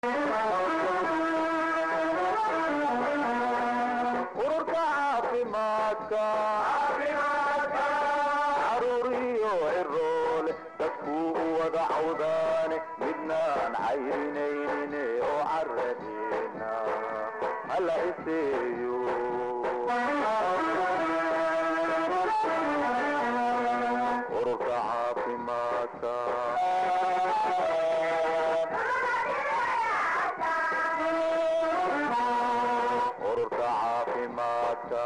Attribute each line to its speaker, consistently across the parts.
Speaker 1: ururka caafimaadka caruuriyo ciroole dadkuu u wada cawdaane midnaan cayrinaynin oo caradeena hala iseeyo ururka caafimaadka ururka caafimaadka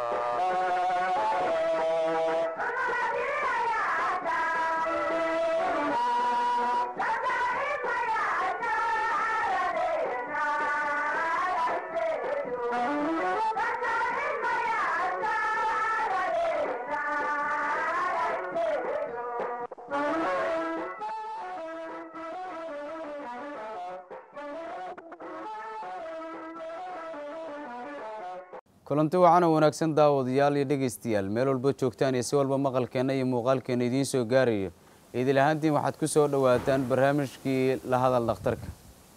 Speaker 2: kulanti wacan oo wanaagsan daawadayaal iyo dhegeystayaal meel walba joogtaan iyo si walba maqalkeenna iyo muuqaalkeenna idiin soo gaarayo idil ahaantiin waxaad ku soo dhowaataan barnaamijkii la hadal dhakhtarka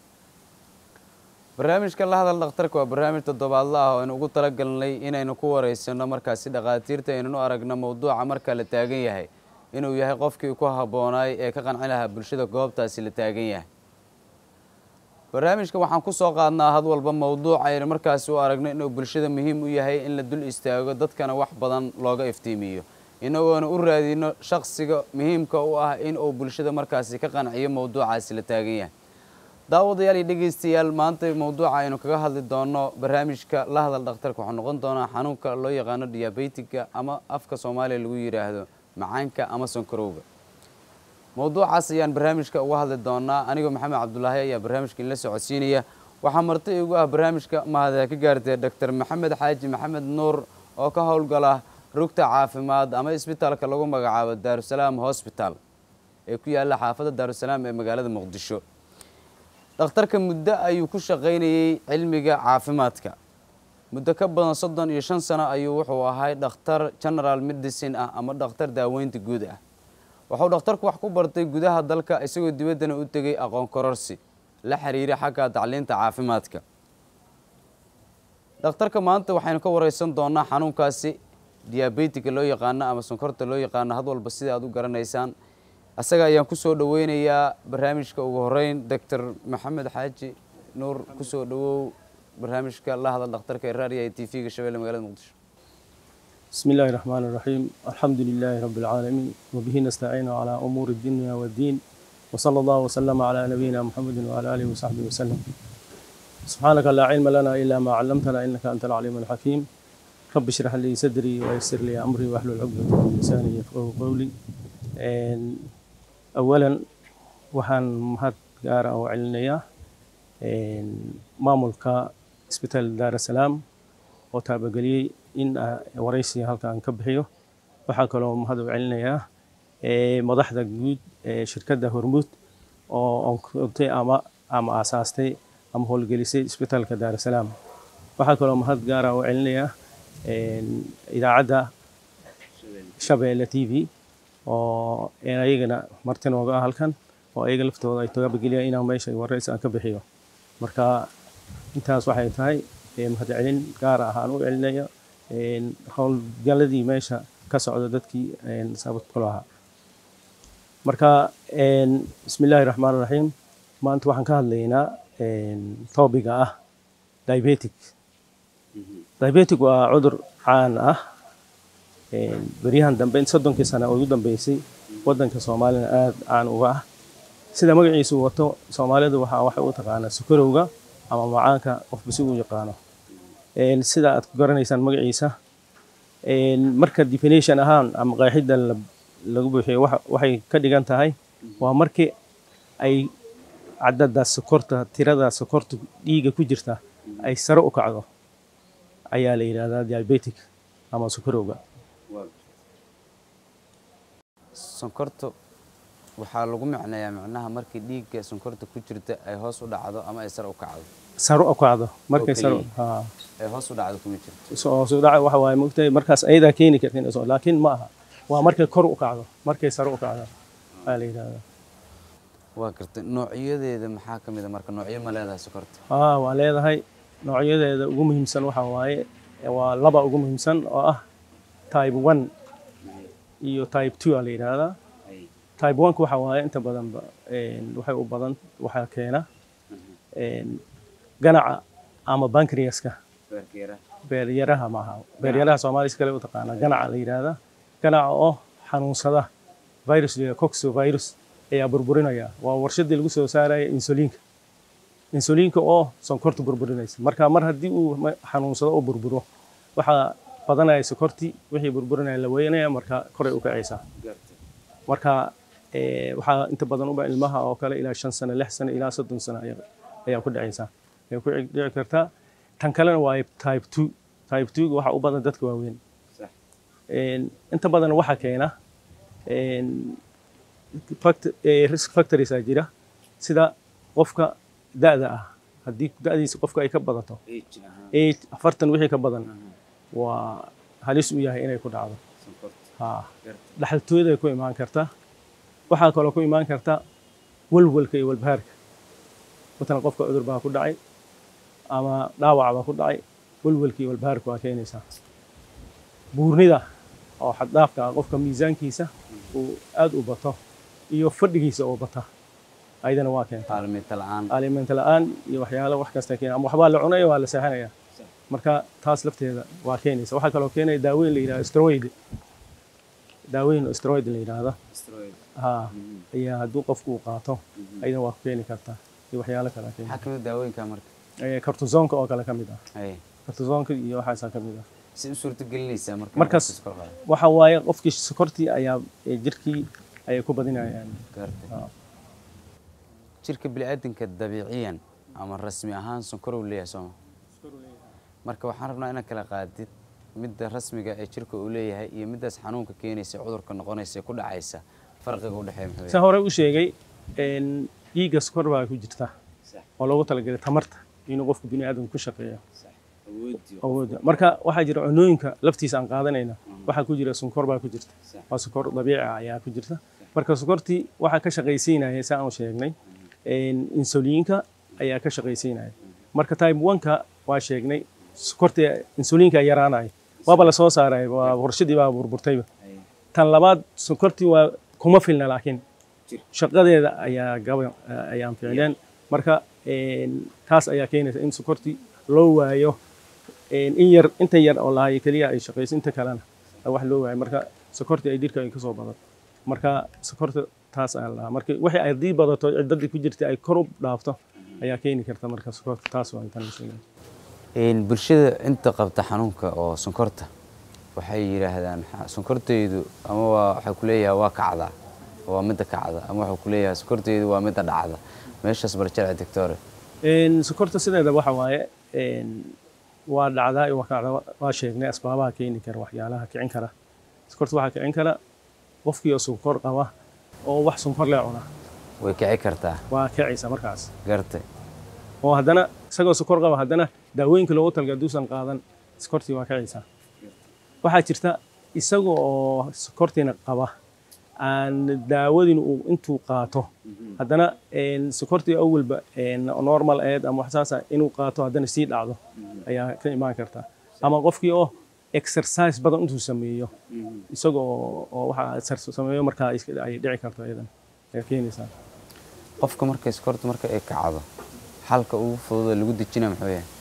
Speaker 2: barnaamijka la hadal dhakhtarka waa barnaamij toddobaadla ah oo aynu ugu talagalnay inaynu ku wareysano markaasi dhakhaatiirta aynanu aragno mowduuca marka la taagan yahay inuu yahay qofkii ku habboonaay ee ka qanci lahaa bulshada goobtaasi la taagan yahay barnaamijka waxaan ku soo qaadnaa had walba mowduuc aynu markaasi u aragno inuu bulshada muhiim u yahay in la dul istaago dadkana wax badan looga iftiimiyo inagoona u raadino shaksiga muhiimka u ah in uu bulshada markaasi ka qanciyo mowduucaasi la taagan yahay daawadayaal iyo dhegeystayaal maanta mowduuca aynu kaga hadli doono barnaamijka la hadal dhakhtarka waxuu noqon doonaa xanuunka loo yaqaano diabetiga ama afka soomaaliya lagu yidhaahdo macaanka ama sankarowga mowduucaas ayaan barnaamijka uga hadli doonaa anigoo maxamed cabdulaahi ayaa barnaamijka inla socodsiinaya waxaa marti igu ah barnaamijka mahadee ka gaartay doctor maxamed xaaji maxamed nuur oo ka howlgala rugta caafimaad ama isbitaalka lagu magacaabo daarusalaam hosbital ee ku yaalla xaafadda daarusalaam ee magaalada muqdisho dhakhtarka muddo ayuu ku shaqaynayey cilmiga caafimaadka muddo ka badan soddon iyo shan sano ayuu wuxuu ahay dhakhtar general medicine ah ama dhakhtar daaweynta guud ah wuxuu dhakhtarku wax ku bartay gudaha dalka isagoo dibaddana u tegay aqoon kororsi la xiriira xagga tacliinta caafimaadka dhakhtarka maanta waxaynu ka wareysan doonaa xanuunkaasi diabetika loo yaqaano ama sonkorta loo yaqaano had walba sida aad u garanaysaan asaga ayaan kusoo dhaweynayaa barnaamijka ugu horeyn doctor maxamed xaaji nuur kusoo dhawow barnaamijka la hadal dhakhtarka ee raadiya ee t v-ga shabeelle magalada muqdisho
Speaker 3: بسم الله الرحمن الرحيم الحمد لله رب العالمين وبه نستعين على أمور الدنيا والدين وصلى الله وسلم على نبينا محمد وعلى آله وصحبه وسلم سبحانك لا علم لنا إلا ما علمتنا إنك أنت العليم الحكيم رب اشرح لي صدري ويسر لي أمري واحلل عقدة من لساني يفقهوا قولي إن- أولا waxaan mahad gaara u celinayaa maamulka isbitaal daarasalaam oo taabageliyey in ah, waraysiga halkan ka bixiyo waxaa kaloo mahad u celinayaa eh, madaxda guud ee shirkadda hormuud oo onkogtay ama ama aasaastay ama howlgelisay isbitaalka daarasalaam waxaa kaloo mahad gaara u celinayaa en, idaacadda shabeelle t v oo een ayagana marti nooga ah halkan oo ayaga laftooda ay taabageliyaan inaan meesha waraysi aan ka bixiyo marka intaas waxay tahay eh, mahadcelin gaar ah aan u celinayo een, howlgaladii meesha ka socda dadkii een, sababta ku lahaa marka een, bismillaahi raxmaan raxiim maanta waxaan ka hadlaynaa een, toobiga ah diabetic diabetic waa cudur caan ah een, beryahan dambe soddonkii sano oo ugu dambeysay waddanka soomaalina aad caan uga ah sida magaciisu wato soomaalidu waxaa waxay u taqaanaa sukarowga ama macaanka qofba si uu yaqaano Een, sida aad ku garanaysaan magaciisa een, marka definition ahaan ama qeexidda la- lagu buuxiyo waxa- waxay ka dhigan tahay waa markii ay cadada sokorta tirada sokorta dhiiga ku jirta ay sare u kacdo ayaa la yidhahdaa diabetic ama sukarowga
Speaker 2: sonkorta waxaa lagu macneeyaa macnaha markii dhiigga sonkorta ku jirta ay hoos u dhacdo ama ay sare u kacdo
Speaker 3: sare u kacdo markay sare
Speaker 2: keliya.
Speaker 3: haa
Speaker 2: ay hoos u dhacdo kuma jirto
Speaker 3: soo soo dhaca waxa waaye mogtahay markaas ayadaa keeni karta inay soo laakiin ma aha waa markay kor u kacdo markay sare u kacdo ayaa la yidhahdaa
Speaker 2: waa gartay noocyadeeda maxaa ka mid a marka noocyo ma leedahay sokorta
Speaker 3: aa waa leedahay noocyadeeda ugu muhiimsan waxaa waaye waa laba ugu muhiimsan oo ah type one iyo type two aa la yidhaahdaa type one-ka waxaa waaye inta badanba een, waxay u badan waxaa keena een, ganaca ama bankriaska beeryaraha maaha beeryaraha soomaaliya kale u taqaana ganaca la yidhaahdaa ganaca oo xanuunsada virus la yidhahdo coxovirus ayaa burburinaya waa warshadii lagu soo saaraya insuliinka insuliinka oo sonkorta burburinaysa marka mar haddii uu ma- xanuunsado oo burburo waxaa badanaya sokortii wixii burburinaya la weynaya marka koray u kacaysaa marka eh, waxaa inta badan uba ilmaha oo kale ilaa shan sano lix sano ilaa soddon sano ayaa ayaa ku dhacaysaa ayaa ku dhici kartaa tan kalena waa type two type two waxaa u badan dadka waaweyn Een, inta badan waxaa keena een, fact- eh, risk factories aa jira sida qofka da'da ah haddii da'diisa qofka ay ka badato eight afartan wixii ka badan waa halis u yahay inay ku dhacdo ha dhaxaltooyada ku imaan karta waxaa kaloo ku imaan karta walwalka iyo walbahaarka matalan qofka cudur baa ku dhacay ama dhaawac baa ku dhacay walwalka iyo walbahaarka waa keenaysaa buurnida oo xaddhaafka ah qofka miisaankiisa uu aad u bato iyo fadhigiisa oo bata ayadana waa keenta
Speaker 2: aalamiinta la-aan
Speaker 3: alimenta la'aan iyo waxyaalo wax kasta keena ama waxbaa la cunaya waa la seexanaya marka taas lafteeda waa keenaysa waxaa kaloo keenaya daaweyn la yidhahdo steroid daaweyn oo steroid la yidhaahdo ha ayaa hadduu qofku uu qaato ayadana waa ku keeni kartaa iyo waxyaalo kale keeni
Speaker 2: maxaa ka mid a daawooyinka marka
Speaker 3: Eh, cortisonka oo kale ka mid ah
Speaker 2: Ay,
Speaker 3: cortisonka iyo waxaasaa ka mid ah
Speaker 2: si u suurtagelinaysaa marka
Speaker 3: Markaas-
Speaker 2: qofka iskor qaado?
Speaker 3: waxa waaye qofkii sokortii ayaa eh, jirkii ayay ku badinayaan
Speaker 2: Gartay.
Speaker 3: Ah.
Speaker 2: jirka bini'aadanka dabiiciyan ama rasmi ahaan sonkorow leeyahay sooma marka waxaan rabnaa inaad kala qaadid midda rasmiga ee jirka uu leeyahay iyo middaas xanuunka keenaysa cudurka noqonaysa ee ku dhacaysa farqiga u dhexeeya muxuu
Speaker 3: saan hore u sheegay een, dhiigga sokor baa ku jirta oo loogu talagalay tamarta inuu qofku bini aadamku ku shaqeeyo awoodda marka waxaa jira cunooyinka laftiisa aan qaadanayna waxaa ku jira sonkor baa ku jirta waa sokor dabiici ah ayaa ku jirta marka sokortii waxaa ka shaqaysiinaya saa aan sheegnay een, insuliinka ayaa ka shaqaysiinaya marka type one-ka waa sheegnay sokorta insuliinka yaraanaya waaba la soo saaray waa warshadii baa burburtayba tan labaad sokortii waa kuma filna laakiin shaqadeeda ayaa gaba ayaan ficleen marka een, taas ayaa keenaysa in sokortii loo waayo een, in yar inta yar oo lahayo keliya ay shaqayso inta kalena wax loo waayo marka sokortii ay dhirka ay kasoo badato marka sokorta taas ayaa lahaa marka wixii ay haddii badato ciddadii ku jirta ay kor u dhaafto ayaa keeni karta marka sokorta taas waa intan la sheegay
Speaker 2: Een, bulshada inta qabta xanuunka oo sonkorta waxay yidhaahdaan "Ha- sonkortaydu ama waa waxay ku leeyahay waa kacda waa midda kacda ama waxay ku leeyahay sonkortaydu waa midda dhacda meeshaas barjarci doctore
Speaker 3: Een, sokorta sideeda waxa waaye een, waa dhacdaa iyo waa kacdaa waa sheegnay asbaabaha keeni kara waxyaalaha kicin kara sokorta waxaa kicin kara qofkii oo sonkor qaba oo wax sonkor lee cuna
Speaker 2: way kici kartaa
Speaker 3: waa kicaysa markaas
Speaker 2: gartay
Speaker 3: oo haddana isagoo sokor qaba haddana daawooyinka loogu talagalay hadduusan qaadan sokortii waa kicaysaa waxaa jirta isaga oo sokortiina qaba aan daawadin uu intuu qaato haddana een, sokortii awalba een, normal aheed ama wax saasa inuu qaato haddana sii dhacdo ayaa ka imaan karta ama qofkii oo exercise badan intuu sameeyo isaga oo oo waxa exercise sameeyo markaa iska- ay dhici karto iyadan ayaa keenaysaa
Speaker 2: qofka markay sonkorta marka ay kacdo xalka ugu fudud ee lagu dejina muxuu yahay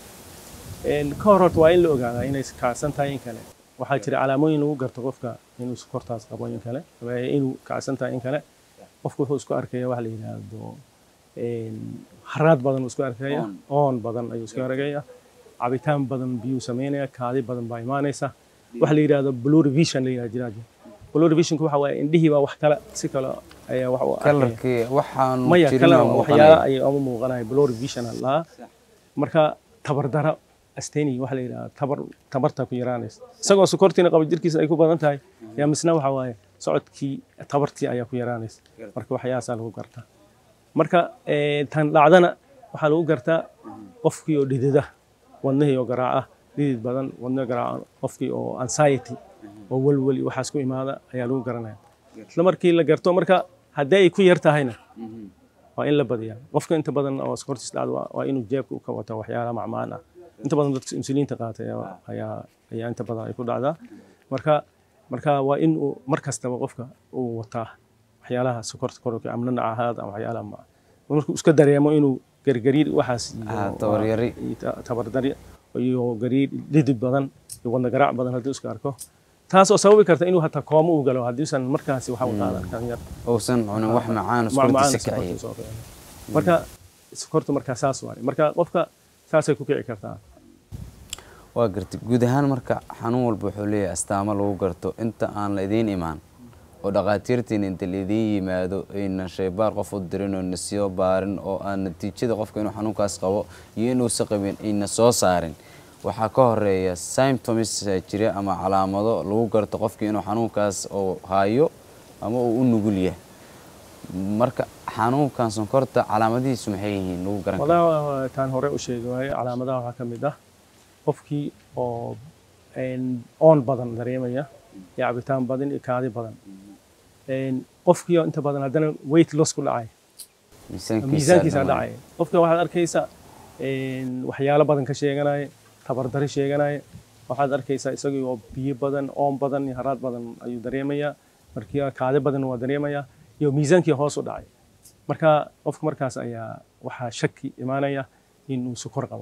Speaker 3: Een, ka hor horta waa in la ogaadaa inay kacsan tahay in kale waxaa jira calaamooyin lagu garto qofka inuu sokortaas qabo in kale waa inuu kacsan tahay in kale qofku wuxuu isku arkaya wax la yidhaahdo een, haraad badan uu isku arkaya
Speaker 2: Oon.
Speaker 3: oon badan ayuu isku arkaya cabitaan badan biyuu sameynaya kaadi badan baa imaanaysa wax la yidhaahdo blurry vision la yidhahdo jiraa blurry visionku waxa waaye indhihii baa wax kale si kale ayaa wax u arkaya
Speaker 2: kalarkii waxaan
Speaker 3: maya
Speaker 2: jirin
Speaker 3: kale
Speaker 2: oo
Speaker 3: waxyaala
Speaker 2: muuqanaya
Speaker 3: ayay ugu muuqanaya blurry vision aan lahaa marka tabardaro asteni waxa la yidhaha tabar tabarta ku yaraanaysa isagoo sokortiina qaba jirkiisa ay ku badan tahay yaa misna waxa waaye socodkii tabartii ayaa ku yaraanaysa marka waxyaasaa lagu gartaa marka eh, tan dhacdana waxaa lagu gartaa qofkii oo dhidida wadnihii oo garaaca dhidid badan wadno garaaca qofkii oo anxiety oo welweli waxaas ku imaada ayaa lagu garanaya isla markii la garto marka haddii ay ku yar tahayna waa in la badiyaa qofka inta badan oo sokortiis dhacdo waa waa inuu jeebka u ka wato waxyaalaha macmaan ah inta badan dadka insuliinta qaata ayaa ayaa ayaa inta badan ay ku dhacdaa marka marka waa in uu mar kastaba qofka uu wataa waxyaalaha sokorta kororka ama nanacahaad ama waxyaalaha ma markuu iska dareemo inuu gargariir waxaas iyo-
Speaker 2: Ah, tabaryari.
Speaker 3: iyo ta- tabardari iyo gariir dhidid badan iyo wadna garaac badan hadduu iska arko taas oo sababi karta inuu hataa koomo u galo haddiisan markaasi waxa uu qaadan kan yar
Speaker 2: uusan cunin wax macaan
Speaker 3: macmacaan
Speaker 2: iskortiisa
Speaker 3: sokorta
Speaker 2: kiciye
Speaker 3: soo kicin. marka sokorta markaa saas waaye marka qofka saasay ku kici kartaa
Speaker 2: waa gartay guud ahaan marka xanuun walba wuxuu leeyahay astaamo lagu garto inta aan la idiin imaan oo dhakhaatiirtiina inta laidiin yimaado aynan shaybaar qof u dirin oo nasiyo baarin oo aan natiijada qofka inuu xanuunkaas qabo iyo inuusan qabin ayna soo saarin waxaa ka horeeya symptoms jira ama calaamado lagu garto qofka inuu xanuunkaas oo hayo ama uu u nugul yahay marka xanuunkan sonkorta calaamadihiisu maxay yihiin lagu garan karo
Speaker 3: wadaa taan hore u sheegi waaye calaamadaha waxaa ka mid ah qofkii oo een, oon badan dareemaya iyo cabitaan badan iyo kaadi badan Een, qofkii oo inta badan haddana weight loss ku dhacay miisaankiisa dhacay qofka waxaad arkaysa een, waxyaalo badan ka sheeganaya tabardari sheeganaya waxaad arkaysaa isagii oo biyo badan oon badan iyo haraad badan ayuu dareemayaa markii kaadi badan waa dareemayaa iyo miisaankii hoos u dhacay marka qofka markaas ayaa waxaa shaki imaanaya inuu sukor qabo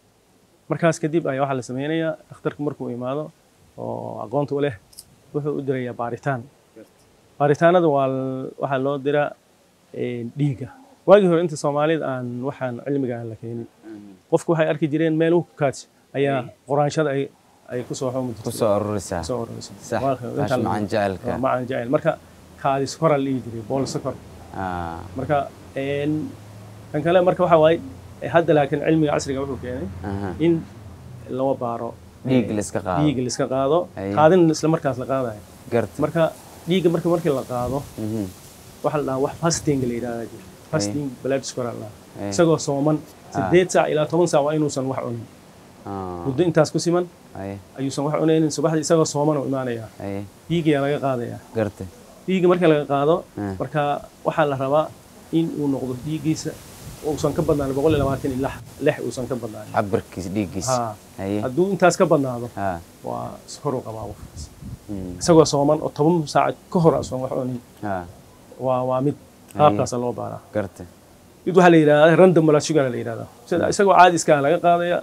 Speaker 3: markaas kadib ayaa waxaa la sameynayaa dhakhtarku markuu imaado oo aqoonta u leh wuxuu u dirayaa baaritaan baaritaanada waa l- waxaa loo diraa een, dhiigga waagii hore inta soomaalida aan waxaan cilmiga aan la keenin qofku waxay arki jireen meel u kaaj ayaa qoraanshada ay ay kusoo xumi jirtay
Speaker 2: kusoo ururisaa
Speaker 3: kusoo ururaysa
Speaker 2: sax
Speaker 3: Waa-
Speaker 2: taas
Speaker 3: intaan la-
Speaker 2: macaan jecelka
Speaker 3: waa macaan jecel marka kaadi sokoraa la dhihi jiray bool sokor
Speaker 2: Ah,
Speaker 3: marka een, kan kale marka waxa waaye eh, hadda laakiin cilmiga casriga wuxuu keenay
Speaker 2: aha.
Speaker 3: in loo baaro
Speaker 2: dhiig la iska qaado
Speaker 3: dhiigga la iska qaado
Speaker 2: Aye.
Speaker 3: qaadin isla markaas la qaadayo
Speaker 2: garta
Speaker 3: marka dhiigga marka markii la qaado
Speaker 2: Mhm.
Speaker 3: waxaa la dhahaa wax fasting la yidhahdaa jira fasting blood sugar la
Speaker 2: Aye.
Speaker 3: dhahaa isagoo sooman sideed saac ilaa toban saac waa inuusan wax cunin
Speaker 2: Ah,
Speaker 3: muddo intaas ku siman
Speaker 2: aye
Speaker 3: ayuusan wax cunaynin subaxdii isagoo sooman oo imaanaya
Speaker 2: aye
Speaker 3: dhiiggayaa laga qaadaya
Speaker 2: garta
Speaker 3: dhiigga marka laga qaado
Speaker 2: Ah.
Speaker 3: marka waxaa la rabaa in uu noqdo dhiiggiisa uusan ka badnaan boqol iyo labaatan iyo lix lix uusan ka badnaan
Speaker 2: cabirkiis dhiiggiisa
Speaker 3: Ha.
Speaker 2: aye
Speaker 3: hadduu intaas ka badnaado
Speaker 2: ha
Speaker 3: waa sokoruu qabaa qofkaas
Speaker 2: Mm.
Speaker 3: isagoo sooman oo toban saac ka hor usan wax cunin
Speaker 2: ha
Speaker 3: waa waa mid qaabkaasa loo baaraa
Speaker 2: garta
Speaker 3: mid waxaa la yidhahdaa random blood sugar la yidhahdaa sida isagoo caadi iska ah laga qaadaya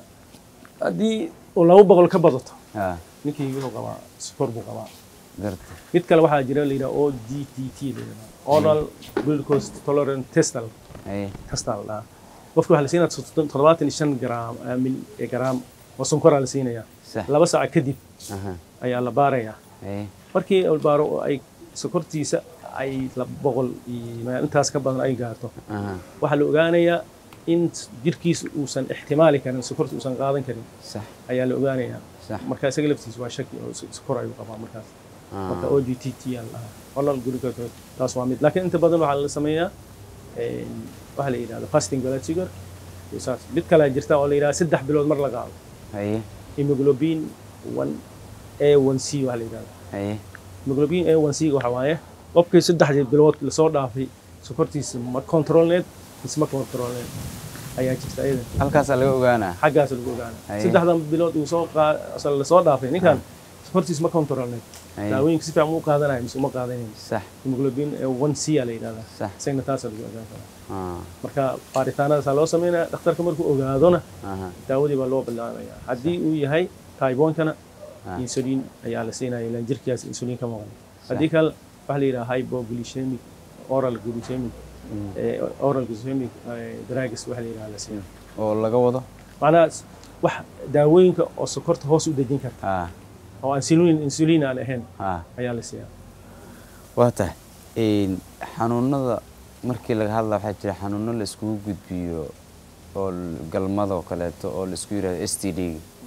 Speaker 3: haddii uu laba boqol ka badato
Speaker 2: ha
Speaker 3: ninkii wuxuu qabaa sokor buu qabaa
Speaker 2: garta
Speaker 3: mid kale waxaa jira la yidhaha o d t t la yidhahdaa oral glucose tolerant testal
Speaker 2: aye
Speaker 3: testal la dhahaa qofka waxaa la siinaya soddon- toddobaatan iyo shan garaam ah, mil- eh, garaam oo sonkoraa la siinaya
Speaker 2: sax
Speaker 3: laba saac kadib
Speaker 2: aha
Speaker 3: ayaa la baarayaa
Speaker 2: aye
Speaker 3: markii la baaro oo ay sokortiisa ay laba boqol iyo meel intaas ka badan ay gaarto
Speaker 2: aha
Speaker 3: waxaa la ogaanayaa in jirkiisa uusan ixtimaali karin sokorta uusan qaadan karin
Speaker 2: sax
Speaker 3: ayaa la ogaanayaa
Speaker 2: sax
Speaker 3: marka isaga laftiisa waa shaki oo so- sokor ayuu qabaa markaas marka
Speaker 2: Ah,
Speaker 3: o g t t aa la dhahaa oral glucose taas waa mid laakiin inta badan waxaa la sameeyaa een, waxaa la yidhahda fasting blood sugar iyo saas mid kalea jirta oo la yidhahda saddex bilood mar la qaado
Speaker 2: aye
Speaker 3: hemoglobin one a one c waxaa la yidhahda
Speaker 2: aye
Speaker 3: hemoglobin a one c waxa waaye qofkii saddexdii bilood lasoo dhaafay sokortiisa ma controlneed mise ma controlneed ayaa jirta iyada
Speaker 2: halkaasaa laga ogaanaa
Speaker 3: xaggaas lagu ogaana
Speaker 2: Aye.
Speaker 3: saddexdan bilood uu soo qaa- asal lasoo dhaafay ninkan sokortiisa ma controlneed
Speaker 2: Aye.
Speaker 3: daawooyinka si fiican ma u qaadanayo mise uma qaadanayo
Speaker 2: sax
Speaker 3: hemoglobin a one c aa la yidhahdaa
Speaker 2: sax
Speaker 3: isagna taasaa lagu ogaan karaa
Speaker 2: ah,
Speaker 3: marka baaritaanadaasaa loo sameynaya dhakhtarka markuu ogaadona
Speaker 2: aha
Speaker 3: daawadii baa loo bilaabaya haddii uu yahay tybonkana
Speaker 2: Ah.
Speaker 3: insulin ayaa la siinaya ilaan jirkiyaas insulin ka maqan haddii kale waxaa la yidhaha hypoglycemic oral glycemic eh, oral glycemic eh, drugs waxaa la yidhaha la siina
Speaker 2: oo laga wado
Speaker 3: macnaha s- wax daawooyinka oo sokorta hoos u dejin karta
Speaker 2: ah
Speaker 3: oo insulin insulin aan ahayn
Speaker 2: ah
Speaker 3: ayaa la siiyaa
Speaker 2: waa tahay een, xanuunada markii laga hadla waxaa jira xanuuno la iskugu gudbiyo oo l- galmada oo kaleeto oo la isku yidhahdo s t d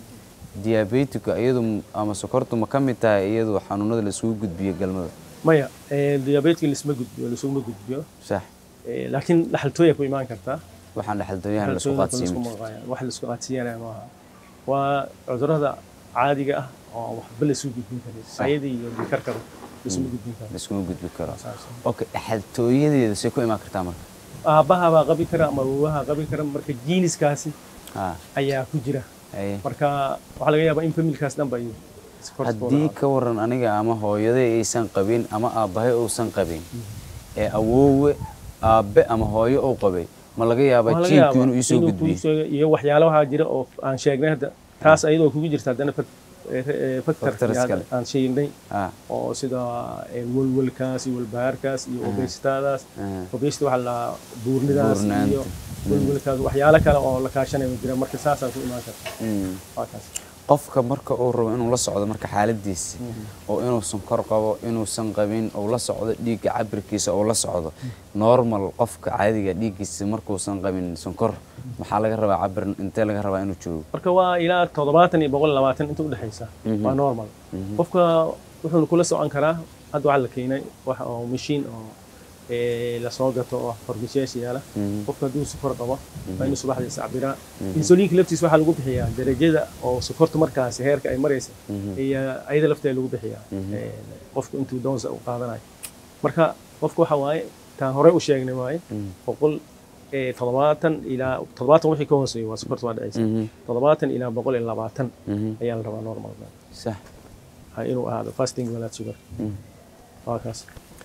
Speaker 2: diabetika iyadu m- ama sokortu ma ka mid tahay iyadu xanuunada la iskugu gudbiyo galmada
Speaker 3: maya eh, diabetka lisma gudbiyo lisuguma gudbiyo
Speaker 2: sax
Speaker 3: eh, laakiin dhaxaltooya ku imaan kartaa
Speaker 2: waxaan dhexaltooyahan la isku
Speaker 3: Dhaxaltooyinka
Speaker 2: qaadsiin
Speaker 3: laisku maqaaya- wax laisku qaadsiiyanaya maaha waa cudurrada caadiga ah oo waxba laisku gudbin karin ayadii iyo dhikarkaba laisuma gudbin karo
Speaker 2: la iskuma gudbi karo
Speaker 3: Saas.
Speaker 2: okay dhexaltooyadeeda say ku imaan kartaa marka
Speaker 3: aabbaha baa qabi kara ama awowaha qabi kara marka jiiniskaasi
Speaker 2: ha
Speaker 3: ayaa ku jira
Speaker 2: haye
Speaker 3: marka waxaa laga yaabaa in familkaas dhan ba ay sokorta ku
Speaker 2: haddii
Speaker 3: wada
Speaker 2: ka waran aniga ama hooyaday aysan qabin ama aabbahay uusan qabin ee awoowe aabbe ama hooyo uu qabay ma laga yaabaa
Speaker 3: Waxaa laga
Speaker 2: jiinku
Speaker 3: yaabaa
Speaker 2: inuu iisoo
Speaker 3: inuu
Speaker 2: gudbiyo
Speaker 3: kugu soo- iyo waxyaalo waxaa jira oo aan sheegnay hadda taas ayadoo kugu jirta haddana
Speaker 2: Factors
Speaker 3: factor
Speaker 2: kale.
Speaker 3: aan sheegnay
Speaker 2: ha
Speaker 3: oo sida eh, walwalkaas iyo walbahaarkaas iyo obesitadaas
Speaker 2: aha.
Speaker 3: obesity waxaa la buurnidaas
Speaker 2: Buurnaanta.
Speaker 3: iyo walwalkaas waxyaalo kale oo la kaashanayo jira marka saasaa ku imaan karta
Speaker 2: Mm.
Speaker 3: waa kaas
Speaker 2: qofka marka uu rabo inuu la socdo marka xaaladiisa oo inuusan kor qabo inuusan qabin uu la socdo dhiigga cabirkiisa uu la socdo normal qofka caadiga dhiiggiisa markuusan qabin sonkor maxaa laga rabaa cabir intee laga rabaa inuu joogo
Speaker 3: marka waa ilaa toddobaatan iyo boqol iyo labaatan inta udhexaysa waa normal qofka wuxuu kula socon karaa hadda waxaa la keenay wax oo mashiin oo eh, lasoo gato oo farmashiyaasha yaala qofka hadduu sukor qabo waa inuu subaxdii iscabiraa insuliinka laftiisa waxaa lagu bixiyaa darajada oo sukorta markaasi heerka ay maraysa iyo ayada lafteeda lagu bixiyaa eh, qofku intuu doonsa u qaadanayo marka qofka waxa waaye taan horey u sheegnay waaye boqol eh, toddobaatan ilaa toddobaatan wixii ka hooseeya waa sukorta waa dhacaysa toddobaatan ilaa boqol iyo labaatan ayaa la rabaa normal
Speaker 2: sax
Speaker 3: inuu ahaado fasting blood sugar waa kaas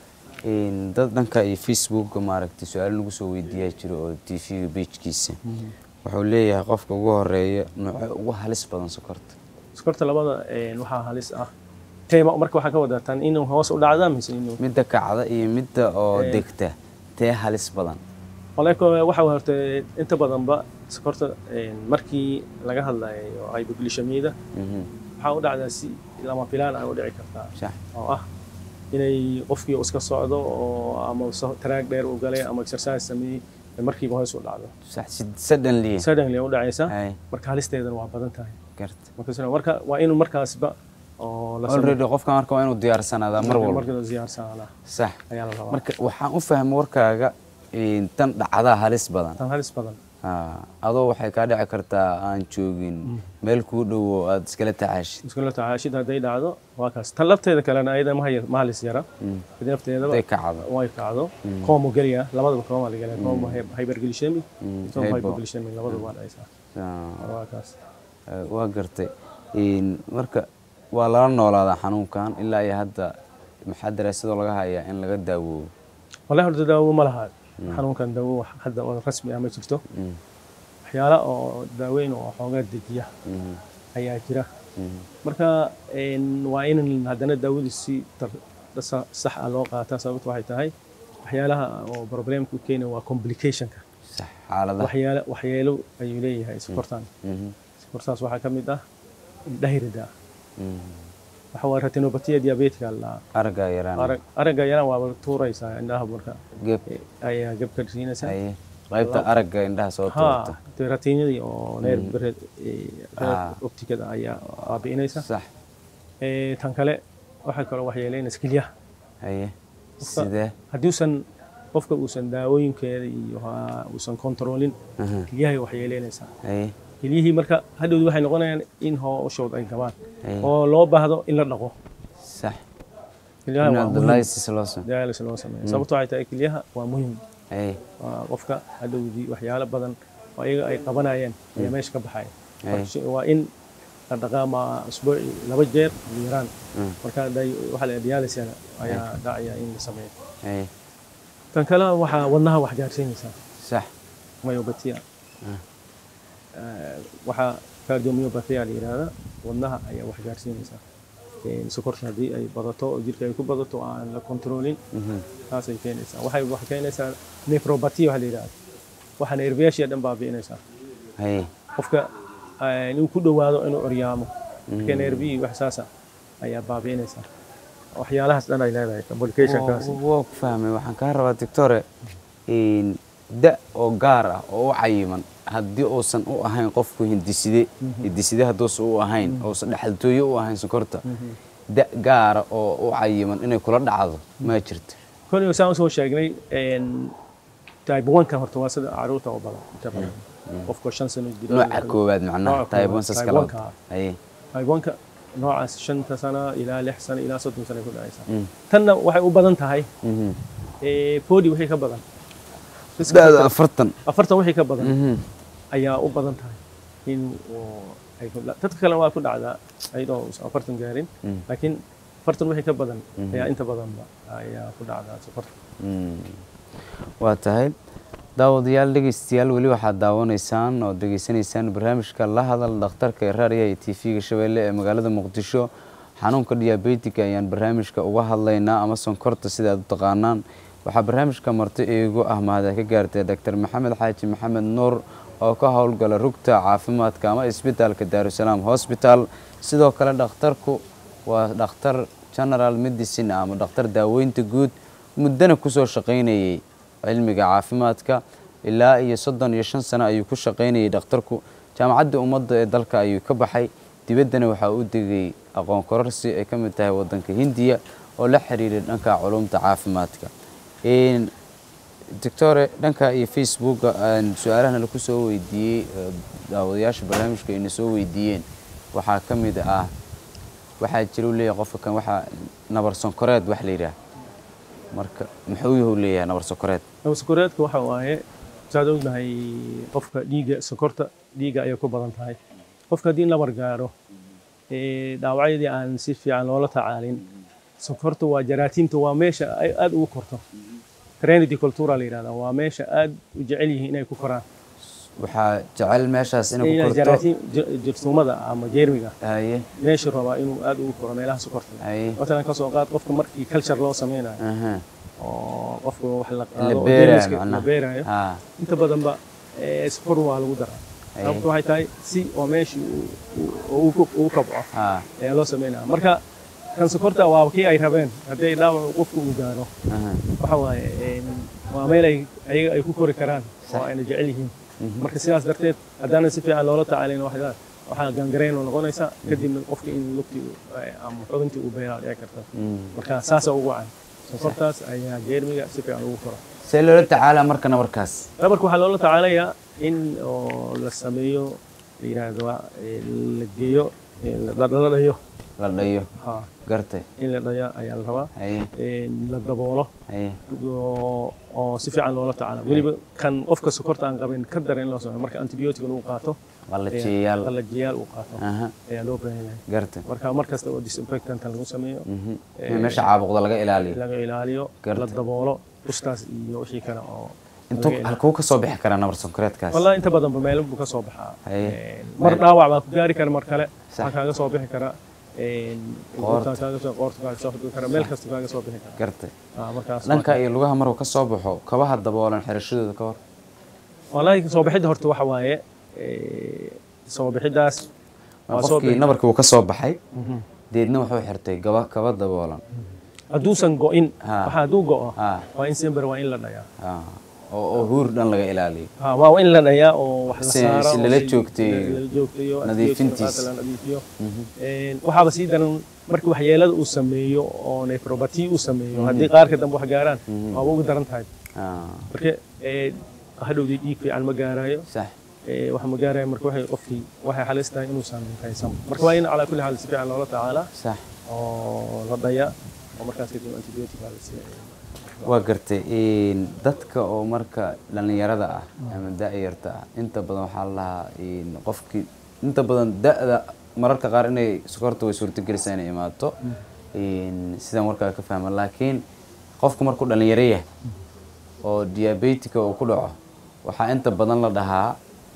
Speaker 2: Een, dad dhanka iyo facebookga maaragtay su-aalo lagu soo weydiiyaa jiro oo tv-ga bejkiisa wuxuu leeyahay qofka ugu horeeya nooce ugu halis badan sokorta
Speaker 3: sokorta labada eh, waxaa halis ah teema marka waxaa ka wadataa inuu hoos u dhacda mise inuu
Speaker 2: midda kacda iyo midda oo
Speaker 3: Eh.
Speaker 2: degta tee halis badan
Speaker 3: walaako waxa horta inta badanba sokorta eh, markii laga hadlayo hypoglycemia
Speaker 2: Mhm.
Speaker 3: waxaa u dhacdaa si lama filaan ah u dhici kartaa
Speaker 2: sax
Speaker 3: oo ah inay qofkii uu iska socdo oo ama so- taraag dheer u galay ama exercise sameeyey ee markiiba hoos u dhacdo
Speaker 2: sax si- suddenly
Speaker 3: suddenly u dhacaysa
Speaker 2: Ay,
Speaker 3: marka halisteedana waa badan tahay
Speaker 2: garta
Speaker 3: marka sida- marka waa inuu markaasba oo la
Speaker 2: already qofka marka waa inuu diyaarsanaada mar walba
Speaker 3: marka ziyaarsanada
Speaker 2: sax
Speaker 3: ayaa la rabaa
Speaker 2: marka waxaan u fahmay warkaaga een, tan dhacdaa halis badan
Speaker 3: tan halis badan
Speaker 2: Ha, adoo waxay kaa dhici kartaa aan joogin meel kuu dhowo aad iskala tacaashid
Speaker 3: iskula tacaashid hadday dhacdo waa kaas tan lafteeda kalena ayada ma hay- ma halis yara mid nafteedaba
Speaker 2: haday kacdo
Speaker 3: way kacdo koomu geliya labadaba kooma la gelaya koomu hyperglycemic tom
Speaker 2: hypo.
Speaker 3: hypoglycemic labadaba waa dhacaysaa
Speaker 2: Ah,
Speaker 3: waa kaas
Speaker 2: eh, waa gartay Een, marka waa lala noolaadaa xanuunkan ilaa iyo hadda maxaa daraasadoo laga hayaa in laga daawoobo
Speaker 3: wallahi horta daawo ma laha xanuunkan daawo wax hadda oo rasmi ah ma jirto waxyaala oo daaweyn oo xoogaa dejiya
Speaker 2: Mhm,
Speaker 3: ayaa jira
Speaker 2: mhm,
Speaker 3: marka een, waa in haddana daawadu si tar- sa- sax ah loo qaataa sababtu waxay tahay waxyaalaha oo problemka u keena waa complicationka
Speaker 2: sax xaaladaha
Speaker 3: waxyaalo waxyeelo ayuu leeyahay sokortan
Speaker 2: Mhm,
Speaker 3: sokortaas waxaa ka mid ah indhahirida
Speaker 2: mhm.
Speaker 3: waxa waa retinopathiya diabetica la
Speaker 2: araggaa yaraan
Speaker 3: arag aragga yana waaba tuuraysaa indhaha marka
Speaker 2: geeb
Speaker 3: eh, ayaa gab ka siinaysaa
Speaker 2: haye qaybta aragga indhaha soo
Speaker 3: ha
Speaker 2: tuurta
Speaker 3: dee ratiinadii oo neer bered
Speaker 2: Ah.
Speaker 3: optikada ayaa baabi'inaysa
Speaker 2: sax
Speaker 3: Eh, tan kale waxaa kaloo waxyeeleynaysa kelyaha
Speaker 2: haye sidee
Speaker 3: haddiusan qofka uusan daawooyinkeeda iyo ha- uusan kontroolin
Speaker 2: Aha,
Speaker 3: kelyahay waxyeeleynaysaa
Speaker 2: haye
Speaker 3: kelyihii marka hadhowdi waxay noqonayaan in hooshooda ay gabaan
Speaker 2: haye
Speaker 3: oo loo baahdo in la dhaqo
Speaker 2: sax
Speaker 3: kelyaha waa muhiim
Speaker 2: dialysis loo sam
Speaker 3: dialysis loo sameeyo sababto waxay tahay kelyaha waa muhiim
Speaker 2: haye
Speaker 3: waa qofka hadhowdii waxyaalo badan oo iyaga ay qabanayeen ayaa meesha ka baxaya Marka shi- waa in la dhaqaa ma usbuuci laba jeer ugu yaraan
Speaker 2: Mm.
Speaker 3: marka day- waxaa la dialysis ayaa dhacaya in la sameeyo
Speaker 2: haye
Speaker 3: tan kale waxaa wadnaha wax gaarsiinaysaa
Speaker 2: sax
Speaker 3: myopathia Eh, waxaa cardiomyopathia la yihahda wadnaha ayaa wax gaarsiinaysaa Een, sokorta haddii ay badato oo jirka ay ku badato oo aan la kontroolin
Speaker 2: Mhm,
Speaker 3: taasay keenaysaa waxay wax keenaysaa nephropathy waxa la yidhahda waxaa nerviyaashii dhan baabi'inaysaa
Speaker 2: haye
Speaker 3: qofka eh, inuu ku dhowaado inuu oryaamo marka nervihii wax saasa ayaa baabi'inaysaa waxyaalahaas dhan ay leedahay complicationkaas
Speaker 2: Waa- waa ku fahmay waxaan kaa rabaa doctore een, da oo gaar ah oo u cayiman haddii uusan u ahayn qofku hindiside hindiside hadduusan u ahayn uusan dhexaltooye u ahayn sokorta da gaara oo u cayiman inay kula dhacdo ma jirto
Speaker 3: kolliga saan usoo sheegnay een, type 1 ka horta waa sida caruurta oo badan inta badan qofka shan sano jira
Speaker 2: nooca koowaad macnaha
Speaker 3: Nooca
Speaker 2: type
Speaker 3: koowaad,
Speaker 2: 1 saas
Speaker 3: type
Speaker 2: kala
Speaker 3: 1 -ka.
Speaker 2: haye
Speaker 3: type 1 ka noocaas shanta sano ilaa lix sano ilaa soddon sano ay ku dhacaysaa
Speaker 2: Mm.
Speaker 3: tanna waxay u badan tahay
Speaker 2: Mhm,
Speaker 3: eh, forty wixii ka badan Iska
Speaker 2: da-da
Speaker 3: fikir.
Speaker 2: afartan
Speaker 3: afartan wixii ka badan
Speaker 2: Mhm.
Speaker 3: ayaa u badan tahay in uu ay ku dha- dadka kale waa ku dhacdaa ayadoo uusan afartan gaarin
Speaker 2: Mm.
Speaker 3: laakiin afartan wixii ka badan ayaa inta badanba ayaa ku dhacdaa sokorta
Speaker 2: waa tahay daawadayaal dhegeystayaal weli waxaad daawanaysaan oo degeysanaysaan barnaamijka la hadal dhakhtarka ee raadiyaha iyo tv-ga shabeelle ee magaalada muqdisho xanuunka diabetika ayaan barnaamijka uga hadlaynaa ama sonkorta sida aad u taqaanaan waxaa barnaamijka marti iigu ah mahada ka gaartay doctor maxamed xaaji maxamed nuur oo ka howlgala rugta caafimaadka ama isbitaalka daarusalaam hosbital sidoo kale dhakhtarku waa dhakhtar general medicine ama dhakhtar daaweynta guud muddana kusoo shaqaynayay cilmiga caafimaadka ilaa iyo soddon iyo shan sano ayuu ku shaqaynayay dhakhtarku jaamacadda ummadda ee dalka ayuu ka baxay dibaddana waxaa u degay aqoon kororsi ay ka mid tahay waddanka hindiya oo la xiriiray dhanka culumta caafimaadka doctore dhanka iyo facebooka su-aalahana laku soo weydiiyey daawadayaasha barnaamijka ayna soo weydiiyeen waxaa ka mid ah waxaa jira u leeyahay qofka kan waxaa nabar sonkoreed wax la yidhaah marka muxuu yahu leeyahay nabar sonkoreed
Speaker 3: nabar sonkoreedka waxa waaye saad ognahay qofka dhiigga sonkorta dhiigga ayay ku badan tahay qofka haddii nabar gaaro dhaawacyadii aan si fiican loola tacaalin sonkorta waa jaraatiinta waa meesha ay aada ugu korto trenity cultura la yidhahdaa waa meesha aada u jecel yihiin inay ku koraan
Speaker 2: waxaa jecel meeshaas inay ku
Speaker 3: inay
Speaker 2: korto
Speaker 3: jaraatiin jirtuumada ama jeermiga
Speaker 2: haye
Speaker 3: meeshu rabaa inuu aada ugu koro meelaha sokorta
Speaker 2: haye
Speaker 3: matalan ka soo qaad qofka markii culture loo sameynayo
Speaker 2: aha
Speaker 3: oo qofka wax la
Speaker 2: la
Speaker 3: qaado oo
Speaker 2: beerayo
Speaker 3: jeermiska la
Speaker 2: macnaha
Speaker 3: beerayo
Speaker 2: ha
Speaker 3: inta badanba eh, sokor waa lagu daraa
Speaker 2: Aye.
Speaker 3: sababtu waxay tahay si oo meeshii uu- uu- uu ku- uu kabco
Speaker 2: ha
Speaker 3: ayaa loo sameynaya marka kan sokorta waa kii ay rabeen haddii dhaawac qofka uu gaaro
Speaker 2: aha
Speaker 3: waxa waaye em, waa meel ay ayaga ay ku kori karaan oo
Speaker 2: Sax.
Speaker 3: ayna jecel yihiin marka sidaas darteed haddaanan si fiican loola tacaalin waxaa waxaa gangareen oo noqonaysa kadibna qofka in lugtii uu- eh, ama xubintii uu beeraa dhici karta
Speaker 2: Mm.
Speaker 3: marka saasa ugu wacan sokortaas ayaa jeermiga si fiican ugu kora
Speaker 2: see loola tacaalaa marka nabarkaas
Speaker 3: nabarka waxaa loola tacaalayaa in oo la sameeyo la yidhaahdo waa, eh, la geeyo eh, la la dhayo
Speaker 2: la dhayo
Speaker 3: ha
Speaker 2: gartay
Speaker 3: in la dhayo ayaa la rabaa
Speaker 2: haye
Speaker 3: Eh, la daboolo
Speaker 2: haye
Speaker 3: oo oo si fiican loola tacaalo weliba kan qofka sokorta aan qabin ka dara in loo sameeyo marka antibiyootiga uu qaato
Speaker 2: qallajiyayaal
Speaker 3: qallajiyaal uu qaato
Speaker 2: aha
Speaker 3: ayaa loo baahan yahay
Speaker 2: gartay
Speaker 3: marka mar kasta oo disinfectant lagu sameeyo
Speaker 2: Mhm.
Speaker 3: Eh,
Speaker 2: in meesha caabuqda laga ilaaliyo
Speaker 3: laga ilaaliyo
Speaker 2: Garta.
Speaker 3: la daboolo uskaas iyo wixii kale oo
Speaker 2: intuu
Speaker 3: laga ilaaliyo.
Speaker 2: halkuu ka soo bixi karaa nabar sonkoreedkaas
Speaker 3: والله انت بدن بميل بو كسو بخا
Speaker 2: Haye.
Speaker 3: مر dhaawac baa ku gaari kara mar kale
Speaker 2: Sax.
Speaker 3: waxaa kaaga soo bixi kara een
Speaker 2: Qoorta.
Speaker 3: qoorta kaaga soo qoorta kaaga soo bixi kara meel kasta kaaga soo bixi kara
Speaker 2: gartay
Speaker 3: ah markaas
Speaker 2: dhanka iyo lugaha maruu ka soo baxo kabaha daboolan xirashadooda ka hor
Speaker 3: wallahi soo bixida horta waxa waaye ee soo bixidaas waa soo
Speaker 2: qofkii
Speaker 3: bixi
Speaker 2: nabarkii wuu ka soo baxay deedna wuxuu xirtay gaba kaba daboolan
Speaker 3: hadduusan go'in
Speaker 2: Ha.
Speaker 3: waxa hadduu go'o
Speaker 2: ha
Speaker 3: waa in sember waa in la dhayaa
Speaker 2: ha oo oo huur dhan laga ilaaliyo
Speaker 3: ha waa in la dhayaa oo wax la
Speaker 2: Si-
Speaker 3: saaro
Speaker 2: si
Speaker 3: oo
Speaker 2: lala joogteeyo.
Speaker 3: lala joogteeyo
Speaker 2: Nadiifintiis.
Speaker 3: la nadiifiyo Een, waxaaba sii daran markii waxyeelada uu sameeyo oo nefropathy uu sameeyo haddii qaarka dambe wax gaaraan waaba ugu daran tahay
Speaker 2: ha
Speaker 3: marka ee, hadhowdii dhiig fiican ma gaarayo
Speaker 2: sax
Speaker 3: ee, wax ma gaarayo marka waxay qofkii waxay halis tahay inuusan haysan marka waa in calaa kulli xaal si fiican loola tacaalaa
Speaker 2: sax
Speaker 3: oo la dhayaa oo markaas kadib antibiotic baa la siiyaa
Speaker 2: waa gartay een, dadka oo marka dhallinyarada ah ama da-yarta ah inta badan waxaa la lahaa een, qofkii inta badan da-da mararka qaar inay sokorta way suurtagelaysaa inay imaato een, sidaan warkaa ka fahma laakiin qofku markuu dhallinyaro yahay oo diabetika uu ku dhaco waxaa inta badan la dhahaa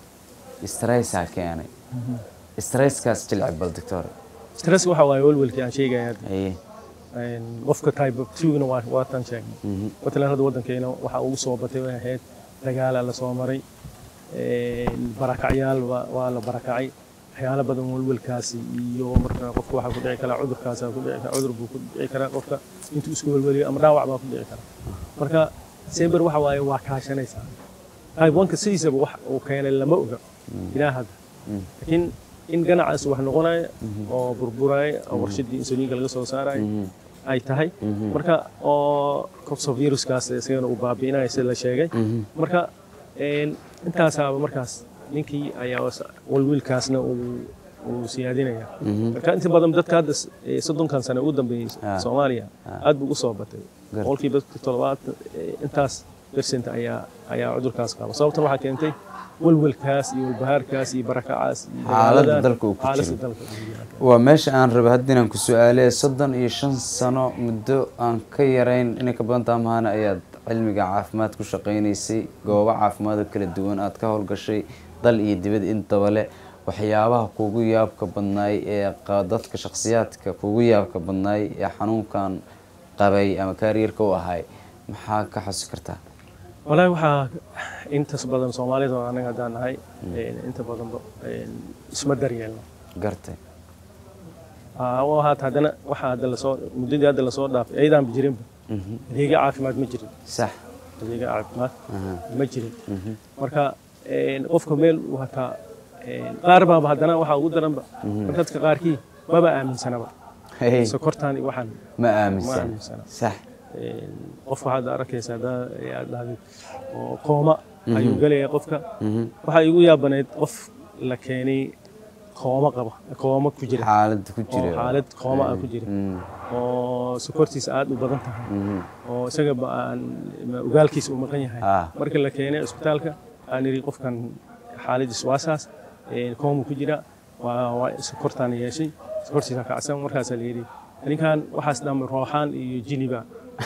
Speaker 2: stressaa keenay stresskaas jilci bal doctor
Speaker 3: stress waxa waaye welwelkii aan sheegaya hadda
Speaker 2: haye
Speaker 3: Een, qofka type of two-na waa waa tan sheegnay
Speaker 2: Mhm.
Speaker 3: matalan hadda waddankeena waxaa ugu soo batay way ahayd dagaala la soo maray een, barakacyaal waa waa la barakacay waxyaalo badan welwelkaasi iyo marka qofka waxaa ku dhici karaa cudurkaasa ku dhici karaa cudur buu ku dhici karaa qofka intuu isku welweliyo ama dhaawac baa ku dhici kara marka sember waxa waaye waa kaashanaysaa type one-ka sidiisaba wax uu keenay lama oga ilaa hadda laakiin in ganacaas wax noqonaya oo burburaya oo warshadii insuliinka laga soo saaraya ay tahay marka oo copsoviruskaas isagana uu baabi'inaya sida la sheegay marka een, intaasaaba markaas ninkii ayaa was- walwilkaasna uu uu siyaadinaya marka inta badan dadka hadda s- ee, soddonkan sano ugu dambeeyey
Speaker 2: Ah.
Speaker 3: soomaaliya aad buu u soo batay
Speaker 2: Gar-
Speaker 3: boqolkiiba toddobaatan ee, intaas percent ayaa ayaa cudurkaas qaba sababtan waxaa keentay walwalkaas iyo walbahaarkaas iyo barakacaas iyo
Speaker 2: Xaaladda
Speaker 3: dagaaladan,
Speaker 2: dalka uu ku
Speaker 3: xaaladda
Speaker 2: jiro.
Speaker 3: dalka uu ku jiro.
Speaker 2: waa meesha aan rabay hadda inaan ku su-aalay soddon iyo shan sano muddo aan ka yarayn inay ka badan taha mahana ayaad cilmiga caafimaad ku shaqaynaysay goobo caafimaad oo kala duwan aad ka howlgashay dal iyo dibad intaba le waxyaabaha kugu yaabka badnaay ee qa- dadka shakhsiyaadka kugu yaabka badnaay ee xanuunkan qabay ama kaariyarka u ahay maxaa ka xusi kartaa
Speaker 3: wallaahi waxaa intas badan soomaalida oo anaga haddaan nahay een, inta badanba een, isma daryeelno
Speaker 2: gartay
Speaker 3: Aa, oo haata haddana waxaa hadda lasoo muddadii hadda lasoo dhaafay ayadaanba jirinba
Speaker 2: Mhm.
Speaker 3: adeegyo caafimaad ma jirin
Speaker 2: sax
Speaker 3: adeegyo caafimaad
Speaker 2: Aha.
Speaker 3: ma jirin
Speaker 2: Mhm.
Speaker 3: marka een, qofka meel uu hataa een, qaar baaba haddana waxaa ugu daranba marka dadka qaarkii maba aaminsanaba
Speaker 2: Hey,
Speaker 3: sokortaan iyo waxaan
Speaker 2: ma
Speaker 3: ma
Speaker 2: aaminsan
Speaker 3: aaminsana
Speaker 2: sax
Speaker 3: Een, qofka hadda arkaysa haddaa aad dhahday oo kooma ayuu gelaya qofka
Speaker 2: Mhm.
Speaker 3: waxaa igu yaabanayd qof la keenay kooma qaba kooma ku jira
Speaker 2: xaalad ku
Speaker 3: oo
Speaker 2: jira
Speaker 3: xaalad kooma ah ku jira
Speaker 2: Mm,
Speaker 3: oo sokortiisa aad u badan tahay
Speaker 2: mhm.
Speaker 3: oo isaga ba aan ma- ogaalkiisa uu maqan yahay
Speaker 2: Ah.
Speaker 3: marka la keenay isbitaalka aan iri qofkan xaaladiis waa saas een, kooma ku jira waa waa sokortaan yeeshay sokortiisa kacsan markaasaa la yidhi ninkan waxaas dhamay rooxaan iyo jiniba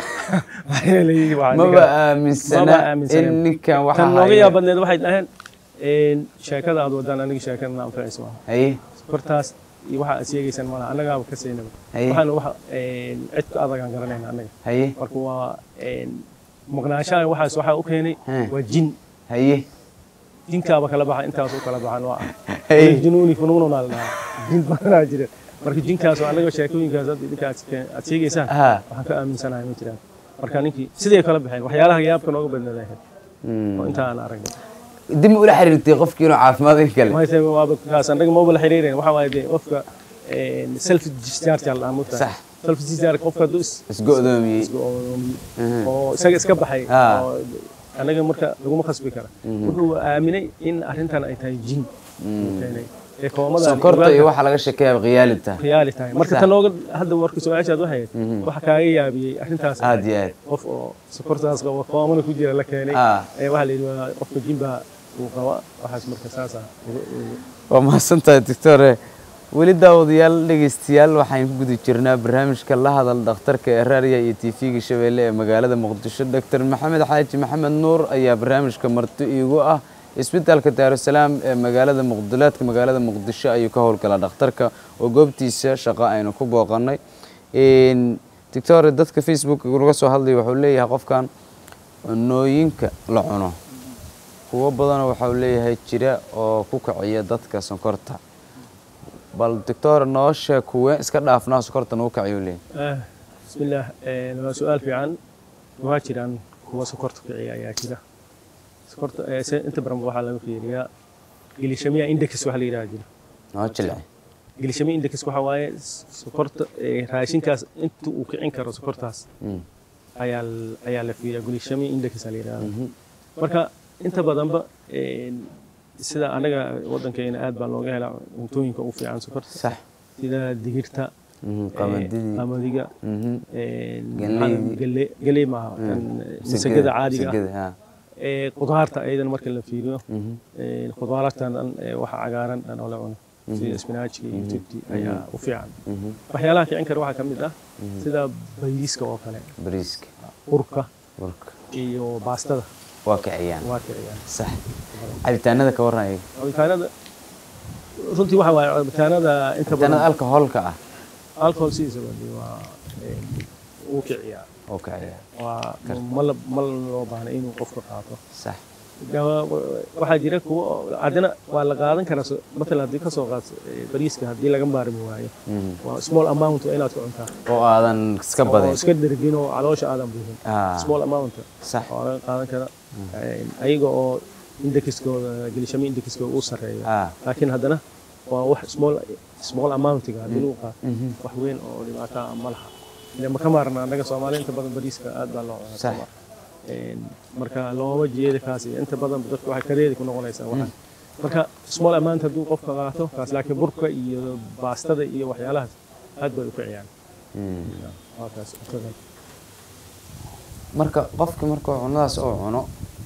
Speaker 3: Waxaa la yidhi, waa
Speaker 2: maba
Speaker 3: ninkan-
Speaker 2: aaminsana
Speaker 3: maba aaminsana.
Speaker 2: in ninkan waxa
Speaker 3: tan nooga
Speaker 2: haya-
Speaker 3: yaab badneed waxay dhaheen een, sheekada aad wadaan aniga sheekada na anfacaysa maaha
Speaker 2: haye
Speaker 3: sokortaas iyo waxa aad sheegaysaan malaha annagaaba ka saynaba
Speaker 2: Haye.
Speaker 3: waxaana waxa een, cid ka adagaan garanayna annaga
Speaker 2: haye
Speaker 3: marka waa een, maqnaanshaha waxaas waxaa u keenay
Speaker 2: Hmm.
Speaker 3: waa jin
Speaker 2: haye
Speaker 3: jinkaaba kala baxa intaas u kala baxan waa
Speaker 2: Hey.
Speaker 3: jinuuni funuununa la dhahaa jin badanaa jira marka jinkaas oo annaga sheekooyinkaas hadda idinka aad ke- aad sheegaysaan
Speaker 2: Ah.
Speaker 3: waxaan ka aaminsanahay ma jiraan marka ninkii siday kala baxeen waxyaalaha yaabka nooga badnaaday ahayd
Speaker 2: Mm.
Speaker 3: oo inta aan aragnay
Speaker 2: dib ma ula xiriirtay qofkii inuu caafimaad in kale
Speaker 3: mayse waaba kaas annaga maba la xiriirin waxa waaye dee qofka self discharge la dhahaa
Speaker 2: Sax.
Speaker 3: self discharge qofka hadduu is
Speaker 2: isgo-doomiyey
Speaker 3: isgo- oo isaga iska baxay
Speaker 2: Ah.
Speaker 3: oo anaga marka laguma khasbi kara wuxuu aaminay in arrintan ay tahay jin uu keenay ee koomada
Speaker 2: sonkorta iyo waxa laga sheekeeyaa khiyaalita
Speaker 3: khiyaali tahay marka
Speaker 2: Sax.
Speaker 3: tan nooga hadda marka su-aashaad waxay ahayd waxa kaaga yaabiyey arrintaas
Speaker 2: aad iyo aad
Speaker 3: qof oo sokortaas qaba koomana ku jira la keenay
Speaker 2: Ah.
Speaker 3: ee waxaa la yidhi waa qofka jinba uu qaba waxaas marka saas ah ugu- ugu-
Speaker 2: waa mahadsantahay doctore weli daawadayaal dhegeystayaal waxaan ku guda jirnaa barnaamijka la hadal dhakhtarka ee raadiya iyo tv-ga shabeelle ee magaalada muqdisho doctor maxamed xaaji maxamed nuur ayaa barnaamijka marti iigu ah isbitaalka daarusalaam ee magaalada muqdilaadka magaalada muqdisho ayuu ka howlgalaa dhakhtarka oo goobtiisa shaqo aynu ku booqanay doctore dadka facebook laga soo hadlaya wuxuu leeyahay qofkan cunooyinka la cuno kuwo badanoo waxau leeyahay jira oo ku kiciya dadka sonkorta bal doctor noo sheeg kuwe iska dhaafnaa sonkorta nagu kiciyo leeyahay
Speaker 3: Ah, bismillaah eh, waa su-aal fiican waa jiraan kuwa sokorta kiciya ayaa jira sokorta eh, se- inta badan waxaa laga fiiriyaa gilishamiya index waxa la yidhaha jira
Speaker 2: noo jilci
Speaker 3: gilishamiya index waxa waaye s- sokorta eh, raashinkaas inta uu kicin karo sokortaas
Speaker 2: Mm.
Speaker 3: ayaa l- ayaa la fiiriyaa gilishamiya index la yidhahda marka inta badanba eh, sida anaga waddankeena aad baa looga helaa cuntooyinka ugu fiican sokorta
Speaker 2: sax
Speaker 3: sida digirta
Speaker 2: Mhm,
Speaker 3: eh,
Speaker 2: qamadidii
Speaker 3: qamadiga
Speaker 2: Mhm.
Speaker 3: Galley- galley galley maaha tan masagada caadiga ah
Speaker 2: masagada, ha.
Speaker 3: ee qudaarta ayadana marka la fiiriyo
Speaker 2: Mhm.
Speaker 3: ee qudaartan dhan ee waxa cagaaran dhan oo la cuno sida spinachka iyo tibti ayaa u fiican
Speaker 2: Mhm.
Speaker 3: waxyaalaha kicin kara waxaa ka mid ah sida bayriska oo kale
Speaker 2: bariiska
Speaker 3: urka
Speaker 2: burka
Speaker 3: iyo baastada
Speaker 2: waa kiciyaan
Speaker 3: waa kiciyaan
Speaker 2: sax cabitaanada ka waran ayaga
Speaker 3: cabitaanada runtii waxa waaye cabitaanada inta
Speaker 2: cabitaanada
Speaker 3: badan
Speaker 2: alcoholka ah
Speaker 3: alcohol sidiisa badi waa ee, uu kiciyaa
Speaker 2: oo kiciya
Speaker 3: waa mal mal loo baahna inuu qofka qaato
Speaker 2: sax
Speaker 3: Dawa- waxaa jira kuwa oo- haddana waa la qaadan karaa so- matalan haddii kasoo qaadso eh, bariiska haddii laga maarmi waayo
Speaker 2: Mhm.
Speaker 3: waa small amount waa inaad ku cuntaa
Speaker 2: oo aadan iska
Speaker 3: oo
Speaker 2: badin
Speaker 3: iska dhergin oo caloosha aadan buuxin
Speaker 2: Ah.
Speaker 3: small amount
Speaker 2: sax
Speaker 3: waa laga qaadan karaa Eh, ayaga oo indexkooda gelishami indexkooda uu sarreeyo
Speaker 2: Ah.
Speaker 3: laakiin haddana waa wax small small amountiga haddii lagu qaato wax weyn oo dhibaato ah ma laha ile ma ka maarna annaga soomaali inta badan bariiska aad baa loo cunaa
Speaker 2: Sax.
Speaker 3: Soomaa. Een, marka looma jeeda kaas iyo inta badan dadka waxay kareedi ku noqonaysaa waxaan marka small amount hadduu qofka qaato kaas laakiin burka iyo baastada iyo waxyaalahaas aad bay u kiciyaan
Speaker 2: Mm.
Speaker 3: waa kaas cuntada
Speaker 2: marka qofki markuu cunadaas oo cuno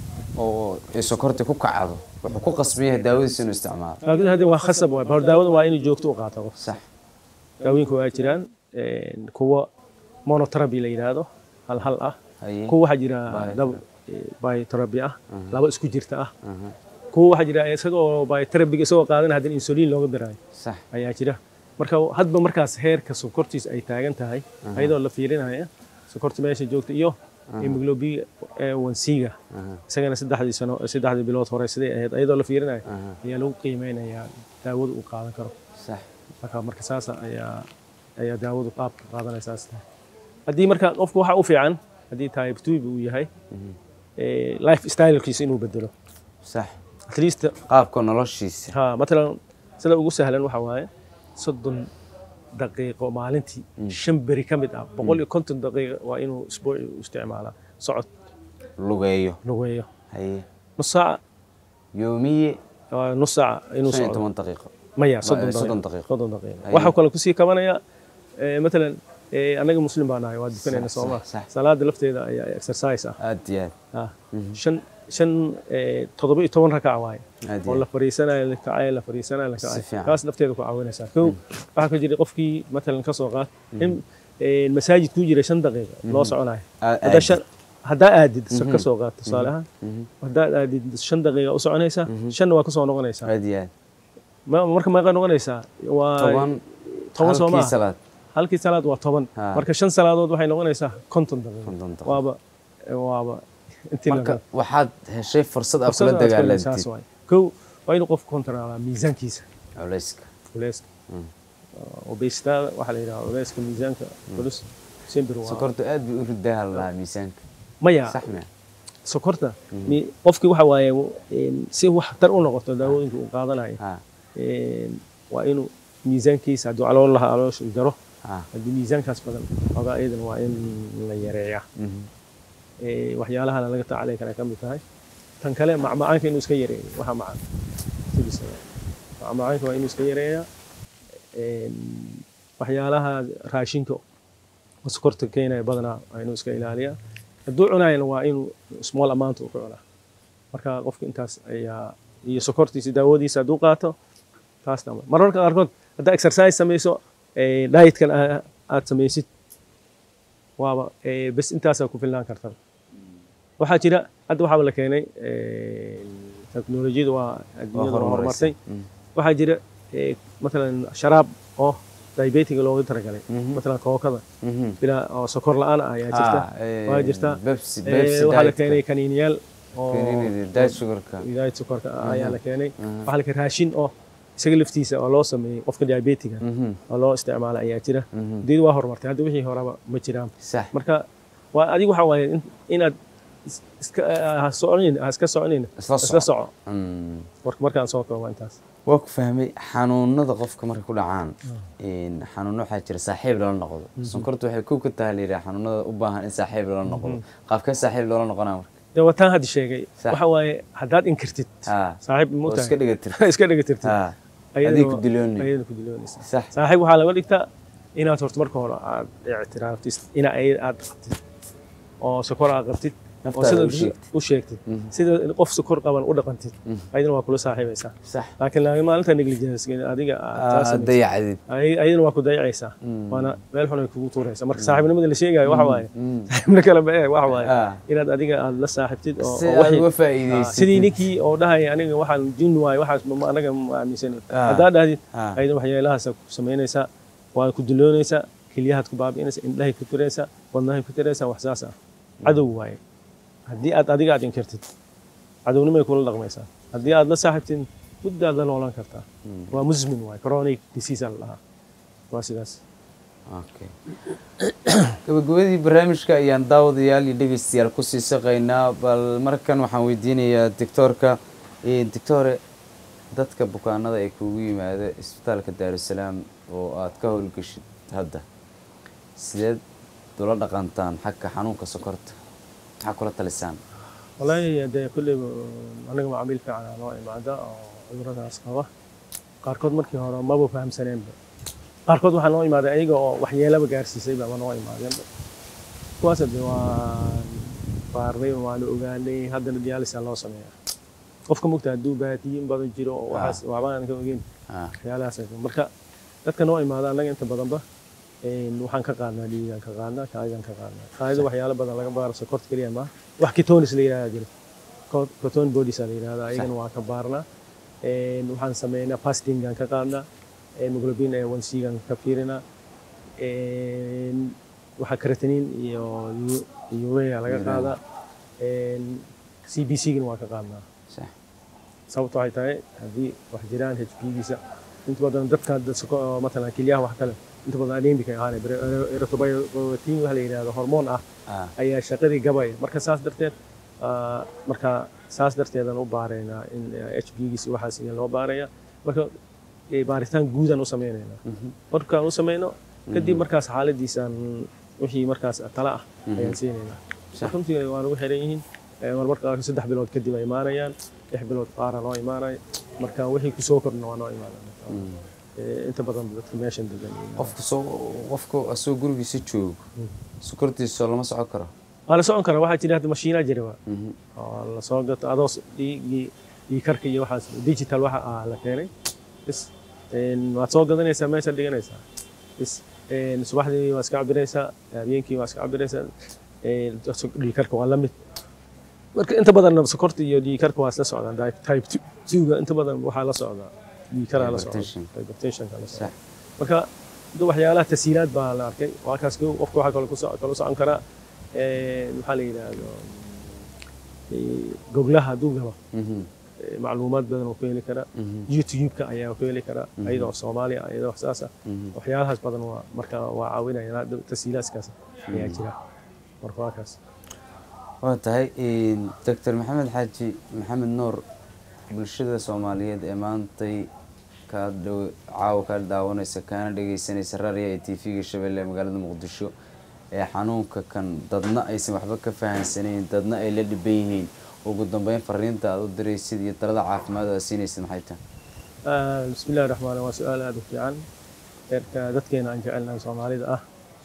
Speaker 2: oo ay sokorti ku kacdo wuxuu ku qasban yahay daawadiisa inuu isticmaalo
Speaker 3: laakiin hadda waa khasab waay hor daawada waa inuu joogto u qaato qof
Speaker 2: sax
Speaker 3: daawooyinka waa jiraan een, kuwa monotherapy la yidhaahdo hal hal ah
Speaker 2: haye
Speaker 3: kuwa waxaa jira
Speaker 2: Biotherapy.
Speaker 3: dab biotherapy ah laba isku jirta ah kuwa waxaa jira isagoo biotherapy isagoo qaadan haddana insulin looga diraayo
Speaker 2: sax
Speaker 3: ayaa jira marka hadba markaas heerka sokortiis ay taagan tahay ayadoo la fiirinaya sokorta meesha joogta iyo hemoglobin wansiga isagana saddexdii sano saddexdii bilood hore siday ahayd ayadoo la fiirinaya ayaa lagu qiimeynayaa daawada uu qaadan karo
Speaker 2: sax
Speaker 3: marka marka saas ayaa ayaa daawadu qaabka qaadanaysaas tahay haddii marka qofku waxa u fiican haddii type 2 uu yahay ee, life stylekiisa inuu bedelo
Speaker 2: sax
Speaker 3: at least
Speaker 2: qaabka noloshiisa
Speaker 3: ha matalan sida ugu sahlan waxa waaye soddon daqiiqo maalintii shan beri ka mid ah boqol iyo konton daqiiqo waa inuu isbuuci u isticmaalaa socod
Speaker 2: lugeeyo
Speaker 3: lugeeyo
Speaker 2: haye
Speaker 3: nus saaca
Speaker 2: yoomiye
Speaker 3: waa nus saaca inuu
Speaker 2: shan iyo
Speaker 3: socdo
Speaker 2: toban daqiiqo
Speaker 3: maya
Speaker 2: Ma-
Speaker 3: soddon
Speaker 2: soddon
Speaker 3: daqiiqo
Speaker 2: daqiiqo.
Speaker 3: soddon daqiiqo
Speaker 2: Haye.
Speaker 3: waxaa kale kusii kabanaya ee, matalan ee, annaga muslim baa nahay waa dukanayna
Speaker 2: Sax,
Speaker 3: sooma
Speaker 2: sax, sax.
Speaker 3: salaada lafteeda ayaa exercise ah
Speaker 2: aad iyo aad
Speaker 3: Ah, shan shan ee, toddoba iyo toban rakac waaye
Speaker 2: aad
Speaker 3: oo
Speaker 2: iyo
Speaker 3: la fariisanayo la kacayo la fariisanayo la
Speaker 2: Si
Speaker 3: kacayo
Speaker 2: fiican.
Speaker 3: kaas nafteeda ku caawinaysaa kow waxaa ka jira qofkii matalan ka soo qaad in ee, masaajid ku jira shan daqiiqa loo soconayo
Speaker 2: Aad-
Speaker 3: haddaa
Speaker 2: aad.
Speaker 3: shan- haddaa aadid ka soo qaad tusaale ahaan haddaad aadid shan daqiiqa u soconaysaa shanna waa kasoo noqonaysaa
Speaker 2: aad iyo aad
Speaker 3: Ma- marka meeqa noqonaysaa waa
Speaker 2: toban
Speaker 3: toban soo
Speaker 2: halkii
Speaker 3: maaha
Speaker 2: salaad
Speaker 3: halkii salaad waa toban
Speaker 2: Ha.
Speaker 3: marka shan salaadood waxay noqonaysaa konton daqiiqo
Speaker 2: konton daqiiqo
Speaker 3: waaba waaba intii
Speaker 2: marka
Speaker 3: la
Speaker 2: waxaad heshay fursad aad
Speaker 3: fursada
Speaker 2: kula
Speaker 3: aad ku helaysaa,
Speaker 2: dagaalantid
Speaker 3: saas waaye. kow waa inuu qofku kontaraalaa miisaankiisa
Speaker 2: culayska
Speaker 3: culeyska obesitada waxaa la yidhaha culeyska miisaanka culus simbir waa
Speaker 2: sokortu aad bay u ridaha lahaa miisaanka
Speaker 3: maya
Speaker 2: sax ma
Speaker 3: sokorta mi- qofkii waxa waaye een, si wax tar u noqoto daawooyinka uu qaadanayo
Speaker 2: ha
Speaker 3: een, waa inuu miisaankiisa hadduu calool lahaa caloosha uu jaro
Speaker 2: ha
Speaker 3: haddii miisaankaas badan ogaa iyadana waa in la yareeyaa
Speaker 2: mhm.
Speaker 3: Ee, waxyaalahana laga tacalay kara ka mid tahay tan kale macmacaanka inuu iska yareeyo waxa macaan sidiisa macmacaanka waa inuu iska yareeyaa Een, waxyaalaha raashinka oo sokorta keenaya badanaa waa inuu iska ilaaliyaa hadduu cunayana waa inuu small amount uu ku cunaa marka qofka intaas ayaa iyo sokortiisa daawadiisa hadduu qaato taasna mararka qaarkood haddaa exercise samayso ee, dietkan aa- aad samaysid waaba ee, bes intaasaa ku filnaan karta waxaa jira hadda waxaaba la keenay ee, teknolojiyada waa adduunyada waa horumartay
Speaker 2: Mm.
Speaker 3: waxaa jira ee, matalan sharaab oo diabetiga loogu talagalay
Speaker 2: Mhm.
Speaker 3: matalan kookada
Speaker 2: Mhm.
Speaker 3: bilaa oo sokor la-aan ah ayaa jirta
Speaker 2: Ah, ee,
Speaker 3: waa jirta
Speaker 2: Pepsi
Speaker 3: Ee,
Speaker 2: Pepsi
Speaker 3: waxaa la
Speaker 2: diet-ka.
Speaker 3: keenay kaniiniyaal oo
Speaker 2: Kaniinida, diet sugarka
Speaker 3: diet sokorka ah ayaa la keenay
Speaker 2: Mhm.
Speaker 3: waxaa la keenay raashin oo isaga laftiisa oo loo sameeyey qofka diabetiga
Speaker 2: Mhm.
Speaker 3: oo loo isticmaala ayaa jira
Speaker 2: Mhm.
Speaker 3: diyadu waa horumartay hadda wixii horeba ma jiraan
Speaker 2: sax
Speaker 3: marka waa adigu waxa waaye in- inaad is- iska ha soconin ha iska soconin
Speaker 2: Isla
Speaker 3: isla
Speaker 2: soco.
Speaker 3: soco
Speaker 2: Mm.
Speaker 3: marka markaan soo koobo intaas
Speaker 2: waa ku fahmay xanuunada qofka markay ku dhacaan een, xanuuno waxaa jira saaxiib lala noqdo sonkortu waxay kow ka tahay la yidhaha xanuunada u baahan in saaxiib lala noqdo qaabkee saaxiib loola noqonaa marka
Speaker 3: dee wataan hadda sheegay
Speaker 2: Sax.
Speaker 3: waxa waaye haddaad inkirtid
Speaker 2: ha
Speaker 3: saaxiib
Speaker 2: oo
Speaker 3: ma
Speaker 2: iska dhigatir
Speaker 3: iska dhigatirtid
Speaker 2: ha
Speaker 3: ayadana
Speaker 2: adig ku
Speaker 3: waa-
Speaker 2: diloonay
Speaker 3: ayadana ku diloonaysa
Speaker 2: sax
Speaker 3: saaxiib waxaa laga dhigtaa inaad horta marka hore aad ictiraaftid ina ay- aad qabtid oo sokor aad qabtid oo
Speaker 2: Naftaada
Speaker 3: sida
Speaker 2: u sheegtid.
Speaker 3: u sheegtid sida qof sokor qaban u dhaqantid ayadana waa kula saaxiibaysaa
Speaker 2: sax
Speaker 3: laakiin laakiin maalinta negligence adiga aad taa
Speaker 2: aad
Speaker 3: samaysid,
Speaker 2: dayacdid
Speaker 3: ay- ayadana waa ku dayacaysaa waana meel xun ay kugu tuuraysaa marka saaxiibnimada la sheegayo waxa waaye saaxiibna kala bee waxa waaye
Speaker 2: Ah.
Speaker 3: inaad adiga aad la saaxiibtid oo
Speaker 2: si
Speaker 3: oo
Speaker 2: aad
Speaker 3: wixii-
Speaker 2: uga
Speaker 3: Ah,
Speaker 2: faa'iidaysid
Speaker 3: sidii ninkii oo dhahaya aniga waxaan jin waaye waxaas ma- anaga ma aaminsan
Speaker 2: Ah.
Speaker 3: haddaad dhahdid
Speaker 2: Ah.
Speaker 3: ayada waxyeelahaas ku samaynaysaa waa ku diloonaysaa kelyahaad ku baabi'inaysaa indhahay ku tiraysaa wadnahay ku tiraysaa wax saas ah cadow waaye haddii aad adiga aad inkirtid cadownimay kula dhaqmaysaa haddii aad la saaxiibtid muddaad la noolan kartaa waa musmin waaye chronic disease aa la dhahaa waa sidaas
Speaker 2: okay gabagabadii barnaamijka ayaan daawadayaal iyo dhegeystayaal kusii saqaynaa bal markan waxaan weydiinayaa doctoorka doctore dadka bukaanada ee kugu yimaada isbitaalka daarusalaam oo aad ka howlgeshid hadda sideed ula dhaqantaan xagga xanuunka sokorta maxaa kula talisaan
Speaker 3: wallaahi dee kulleyba anaga macaamiil fiican aa noo imaada oo cuduradaas qaba qaarkood markii hore maba fahamsaneenba qaarkood waxaa noo imaaday ayaga oo waxyeelaba gaarsiisayba ama noo imaadeenba kuwaas de waa baarnay waanu ogaanay haddana dialysis loo sameeyaa qofka mugta hadduu baatiyin badan jiro oo waxaas waxbaan ka ogeyn
Speaker 2: Ah,
Speaker 3: waxyaalahaas marka dadka noo imaada annaga inta badanba een, waxaan ka qaadnaa dhiigaan ka qaadnaa kaadigaan ka qaadnaa kaadida waxyaalo badan laga baaro sokorta keliya maaha wax ketonis la yidhahdaa jiro Co- coton bodies la yidhahdaa ayagana waa ka baarnaa Een, waxaan sameynaa fastingaan ka qaadnaa hemoglobin ee 1 gaan ka fiirinaa Een, waxaa creatinine iyo u- iyo urea laga
Speaker 2: Urea.
Speaker 3: qaadaa Een, cbc-gana waa ka qaadnaa
Speaker 2: sax
Speaker 3: sababta waxay tahay haddii wax jiraan hpgiisa inta badan dadka hadda soko- oo matalan kelyaha wax kale inta badan anemic ay ahaan erythropoietin waxa la yidhahdo hormoon ah
Speaker 2: ah
Speaker 3: ayaa shaqadii gabaya marka saas darteed ah, marka saas darteedan u baaraynaa in hpgiisa waxaas iyo loo baaraya marka eh, baaritaan guudaan u sameynaynaa
Speaker 2: mhm,
Speaker 3: markaan u sameyno kadib markaas xaaladiisaan wixii markaas tala ah ayaan siinaynaa
Speaker 2: Sax.
Speaker 3: runtii waan ugu xiran yihiin Eh, marmar qaarkood saddex bilood kadib ay imaanayaan lix bilood qaara noo imaanaya marka wixii kusoo kordhna waa noo imaanaya
Speaker 2: mm.
Speaker 3: Eh, inta badan dadka meeshan degan
Speaker 2: qofka soo qofka asagoo gurigiisa joogo sokortiisa lama socon karo
Speaker 3: waa la socon karaa waxaa jira hadda mashiinaa jira waa
Speaker 2: Mhm,
Speaker 3: oo la soo gato adoo s- dhiiggii dhiig karka iyo waxaas digital waxa ah la keenay bis een, waad soo gadanaysaa meeshaad dhiganaysaa bis een, subaxdii waa iska cabiraysaa habeenkii waa iska cabiraysaa een, dhiig karka waa la mid marka inta badan sokorta iyo dhiig karka waa isla socdaan Di- type 2ga inta badan waxaa la socdaa dhiig karaa la socda
Speaker 2: Hypertension.
Speaker 3: hypertensionka la socda
Speaker 2: sax
Speaker 3: marka dad waxyaalaha tasiilaad baa la arkay waa kaas kow qofka waxaa kaloo kuso- kaloo socon karaa een, maxaa la yidhaahdo ee, goglaha hadduu galo
Speaker 2: Mhm,
Speaker 3: ee, macluumaad badan oo ku heli karaa
Speaker 2: mhm,
Speaker 3: youtube-ka ayaa ku heli karaa ayadoo soomaali ah ayadoo saas ah
Speaker 2: mhm.
Speaker 3: waxyaalahaas badan waa marka waa caawinaya tasiilaadkaas ayaa jira marka waa kaas
Speaker 2: waa tahay doctor maxamed xaaji maxamed nuur bulshada soomaaliyeed ee maantay kaa dhow caawa kaa daawanaysa kaana dhegeysanaysa raadiya ee t v-ga shabeelle ee magaalada muqdisho ee xanuunka kan dadna aysan waxba ka fahansanayn dadna ay la dhiban yihiin ugu dambeyn fariinta aad u diraysid iyo talada caafimaad oo aad siinaysid maxay tahay
Speaker 3: Ah, bismi illahi raxmaan waa su-aal aada u fiican eerka dadkeena aan jecelnahay soomaalida ah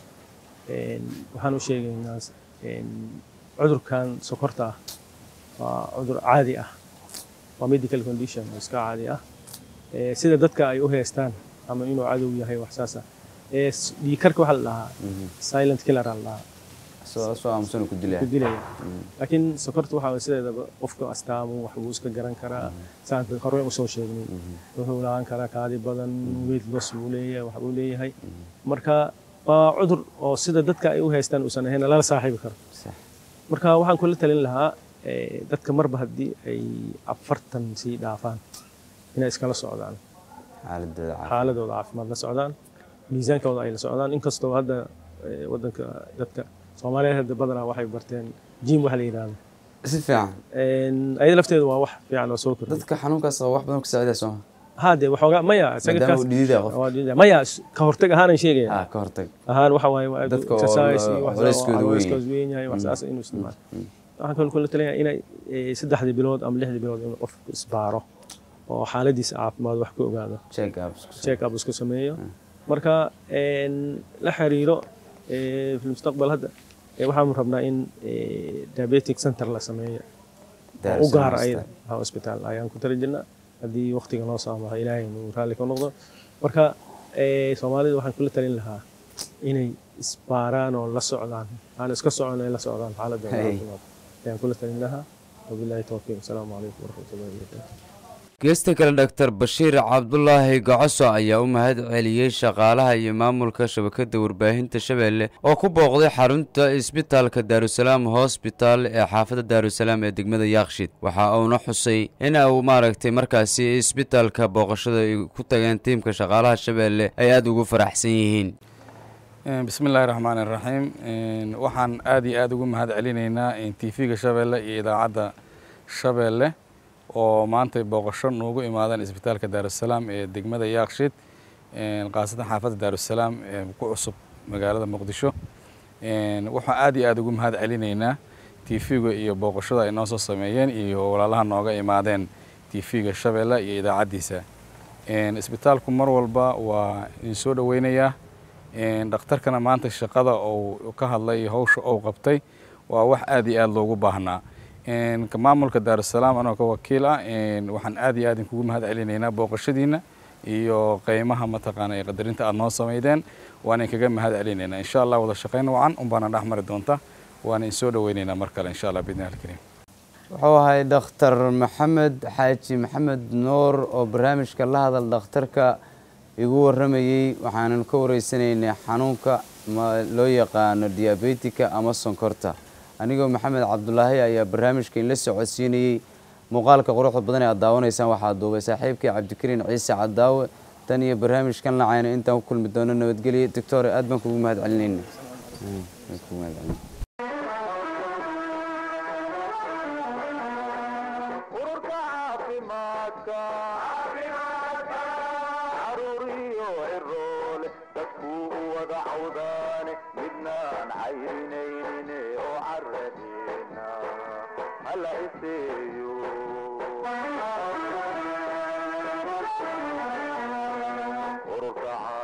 Speaker 3: Een, waxaan u sheegaynaa een, cudurkan sokorta ah waa cudur caadi ah waa medical condition oo iska caadi ah Ee, sida dadka ay u heestaan ama inuu cadow yahay wax saas ah Ee, s- dhiig karka waxaa la dhahaa silent killer aa la dhahaa
Speaker 2: soo soo aamusan ku dilaya
Speaker 3: ku dilaya laakiin sokorta waxaa waye sideedaba qofka astaamu wax buu iska garan karaa saan hore usoo sheegnay wuxuu lahaan karaa kaadi badan weight loss buu leeyahay wax buu leeyahay marka waa cudur oo sida dadka ay u haystaan uusan ahayn lala saaxiibi karo
Speaker 2: sax
Speaker 3: marka waxaan kula talin lahaa eh, dadka marba haddii ay afartan sii dhaafaan inay iskala socdaan
Speaker 2: xaaladooda caafimaad
Speaker 3: xaaladooda caafimaad la socdaan miisaankooda ay la socdaan inkastoo hadda eh, wadanka dadka soomaaliyeed hadda badanaa waxay barteen jim waxa la yidhahdo
Speaker 2: si fiican
Speaker 3: Een, ayada lafteedu waa wax fiican oo soo kordhay
Speaker 2: dadka xanuunkaas qaba wax badan ku saacidaya sooma
Speaker 3: haade waxoogaa maya isaga
Speaker 2: maadaama
Speaker 3: kaas
Speaker 2: uu dhidida qof
Speaker 3: waa dhidida. maya s- ka hortag ahaanan sheegaya
Speaker 2: ah ka hortag
Speaker 3: ahaan waxa waaye waa
Speaker 2: Dadka oo
Speaker 3: exercise
Speaker 2: la-
Speaker 3: iyo wax
Speaker 2: culeyskooda weyn
Speaker 3: culeyskooda weyn yahay wax saas inuu isticmaalo waxaan kaloo kula talinayaa inay eh, saddexdii bilood ama lixdii bilood inuu qofku isbaaro oo xaaladiisa caafimaad wax ka ogaado
Speaker 2: check ups ku
Speaker 3: check up isku sameeyo marka een, la xiriiro eh, fi mustaqbal hadda eh, waxaan rabnaa in eh, diabetic center la sameeyo oo u gaar ayada ha hospital ayaan ku tali jirnaa haddii waqtiga noo saamaha ilaahay inuu raalli ka noqdo marka eh, soomaalida waxaan kula talin lahaa inay isbaaraan oo la socdaan aan iska socon ay la socdaan xaaladda
Speaker 2: Hey.
Speaker 3: caafimaad ayaan kula talin lahaa wabillahi towfiiq asalaamu calaykum waraxmatullahi wabarakaatu
Speaker 2: geesta kale doctor bashiir cabdulaahi gocoso ayaa u mahad celiyey shaqaalaha iyo maamulka shabakada warbaahinta shabeelle oo ku booqday xarunta isbitaalka daarusalaam hosbital ee xaafadda daarusalaam ee degmada yaakshid waxa uuna xusay in uu maaragtay markaasi isbitaalka booqashada ay ku tageen tiimka shaqaalaha shabeelle ay aada ugu faraxsan yihiin
Speaker 4: bismi illaahi raxmaan iraxiim waxaan aad iyo aad ugu mahad celinaynaa tv-ga shabeelle iyo idaacadda shabeelle oo maantay booqasho noogu imaadeen isbitaalka daarusalaam ee degmada yaakshid khaasatan xaafadda daarusalaam ee ku cusub magaalada muqdisho waxaan aad iyo aad ugu mahad celinaynaa tv-ga iyo booqashada ay noo soo sameeyeen iyo walaalaha nooga imaadeen tv-ga shabeelle iyo idaacaddiisa isbitaalku mar walba waa idin soo dhoweynayaa dhakhtarkana maanta shaqada uu ka hadlay iyo hawsha uu qabtay waa wax aad iyo aad loogu baahnaa ka maamulka daarusalaam anoo ka wakiil ah waxaan aad iyo aad inkugu mahad celinaynaa booqashadiina iyo qeymaha mataqaana ee qadarinta aad noo sameydeen waan inkaga mahad celinaynaa insha allah wada shaqayn wacan unbaana dhex mari doonta waana insoo dhaweynaynaa mar kale insha allah biidni alkariim
Speaker 2: wuxuu ahay dhakhtar maxamed xaaji maxamed nuur oo barnaamijka la hadal dhakhtarka igu waramayey waxaanan ka wareysanaynay xanuunka loo yaqaano diabetika ama sonkorta anigoo maxamed cabdulaahi ayaa barnaamijka inla socodsiinayey muuqaalka quruxda badan ee aad daawanaysaan waxaa duubay saaxiibkii cabdikariin ciise cadaawe tan iyo barnaamijkan lacayna intaan ku kulmi doono nabadgelya doctore aad baan kugu mahad celinayna
Speaker 1: ururka caafimaadka caruuriyo ciroole dadkuu u wada cawdaane midnaan cayrinayne oo caradeena hala iseeyo ururka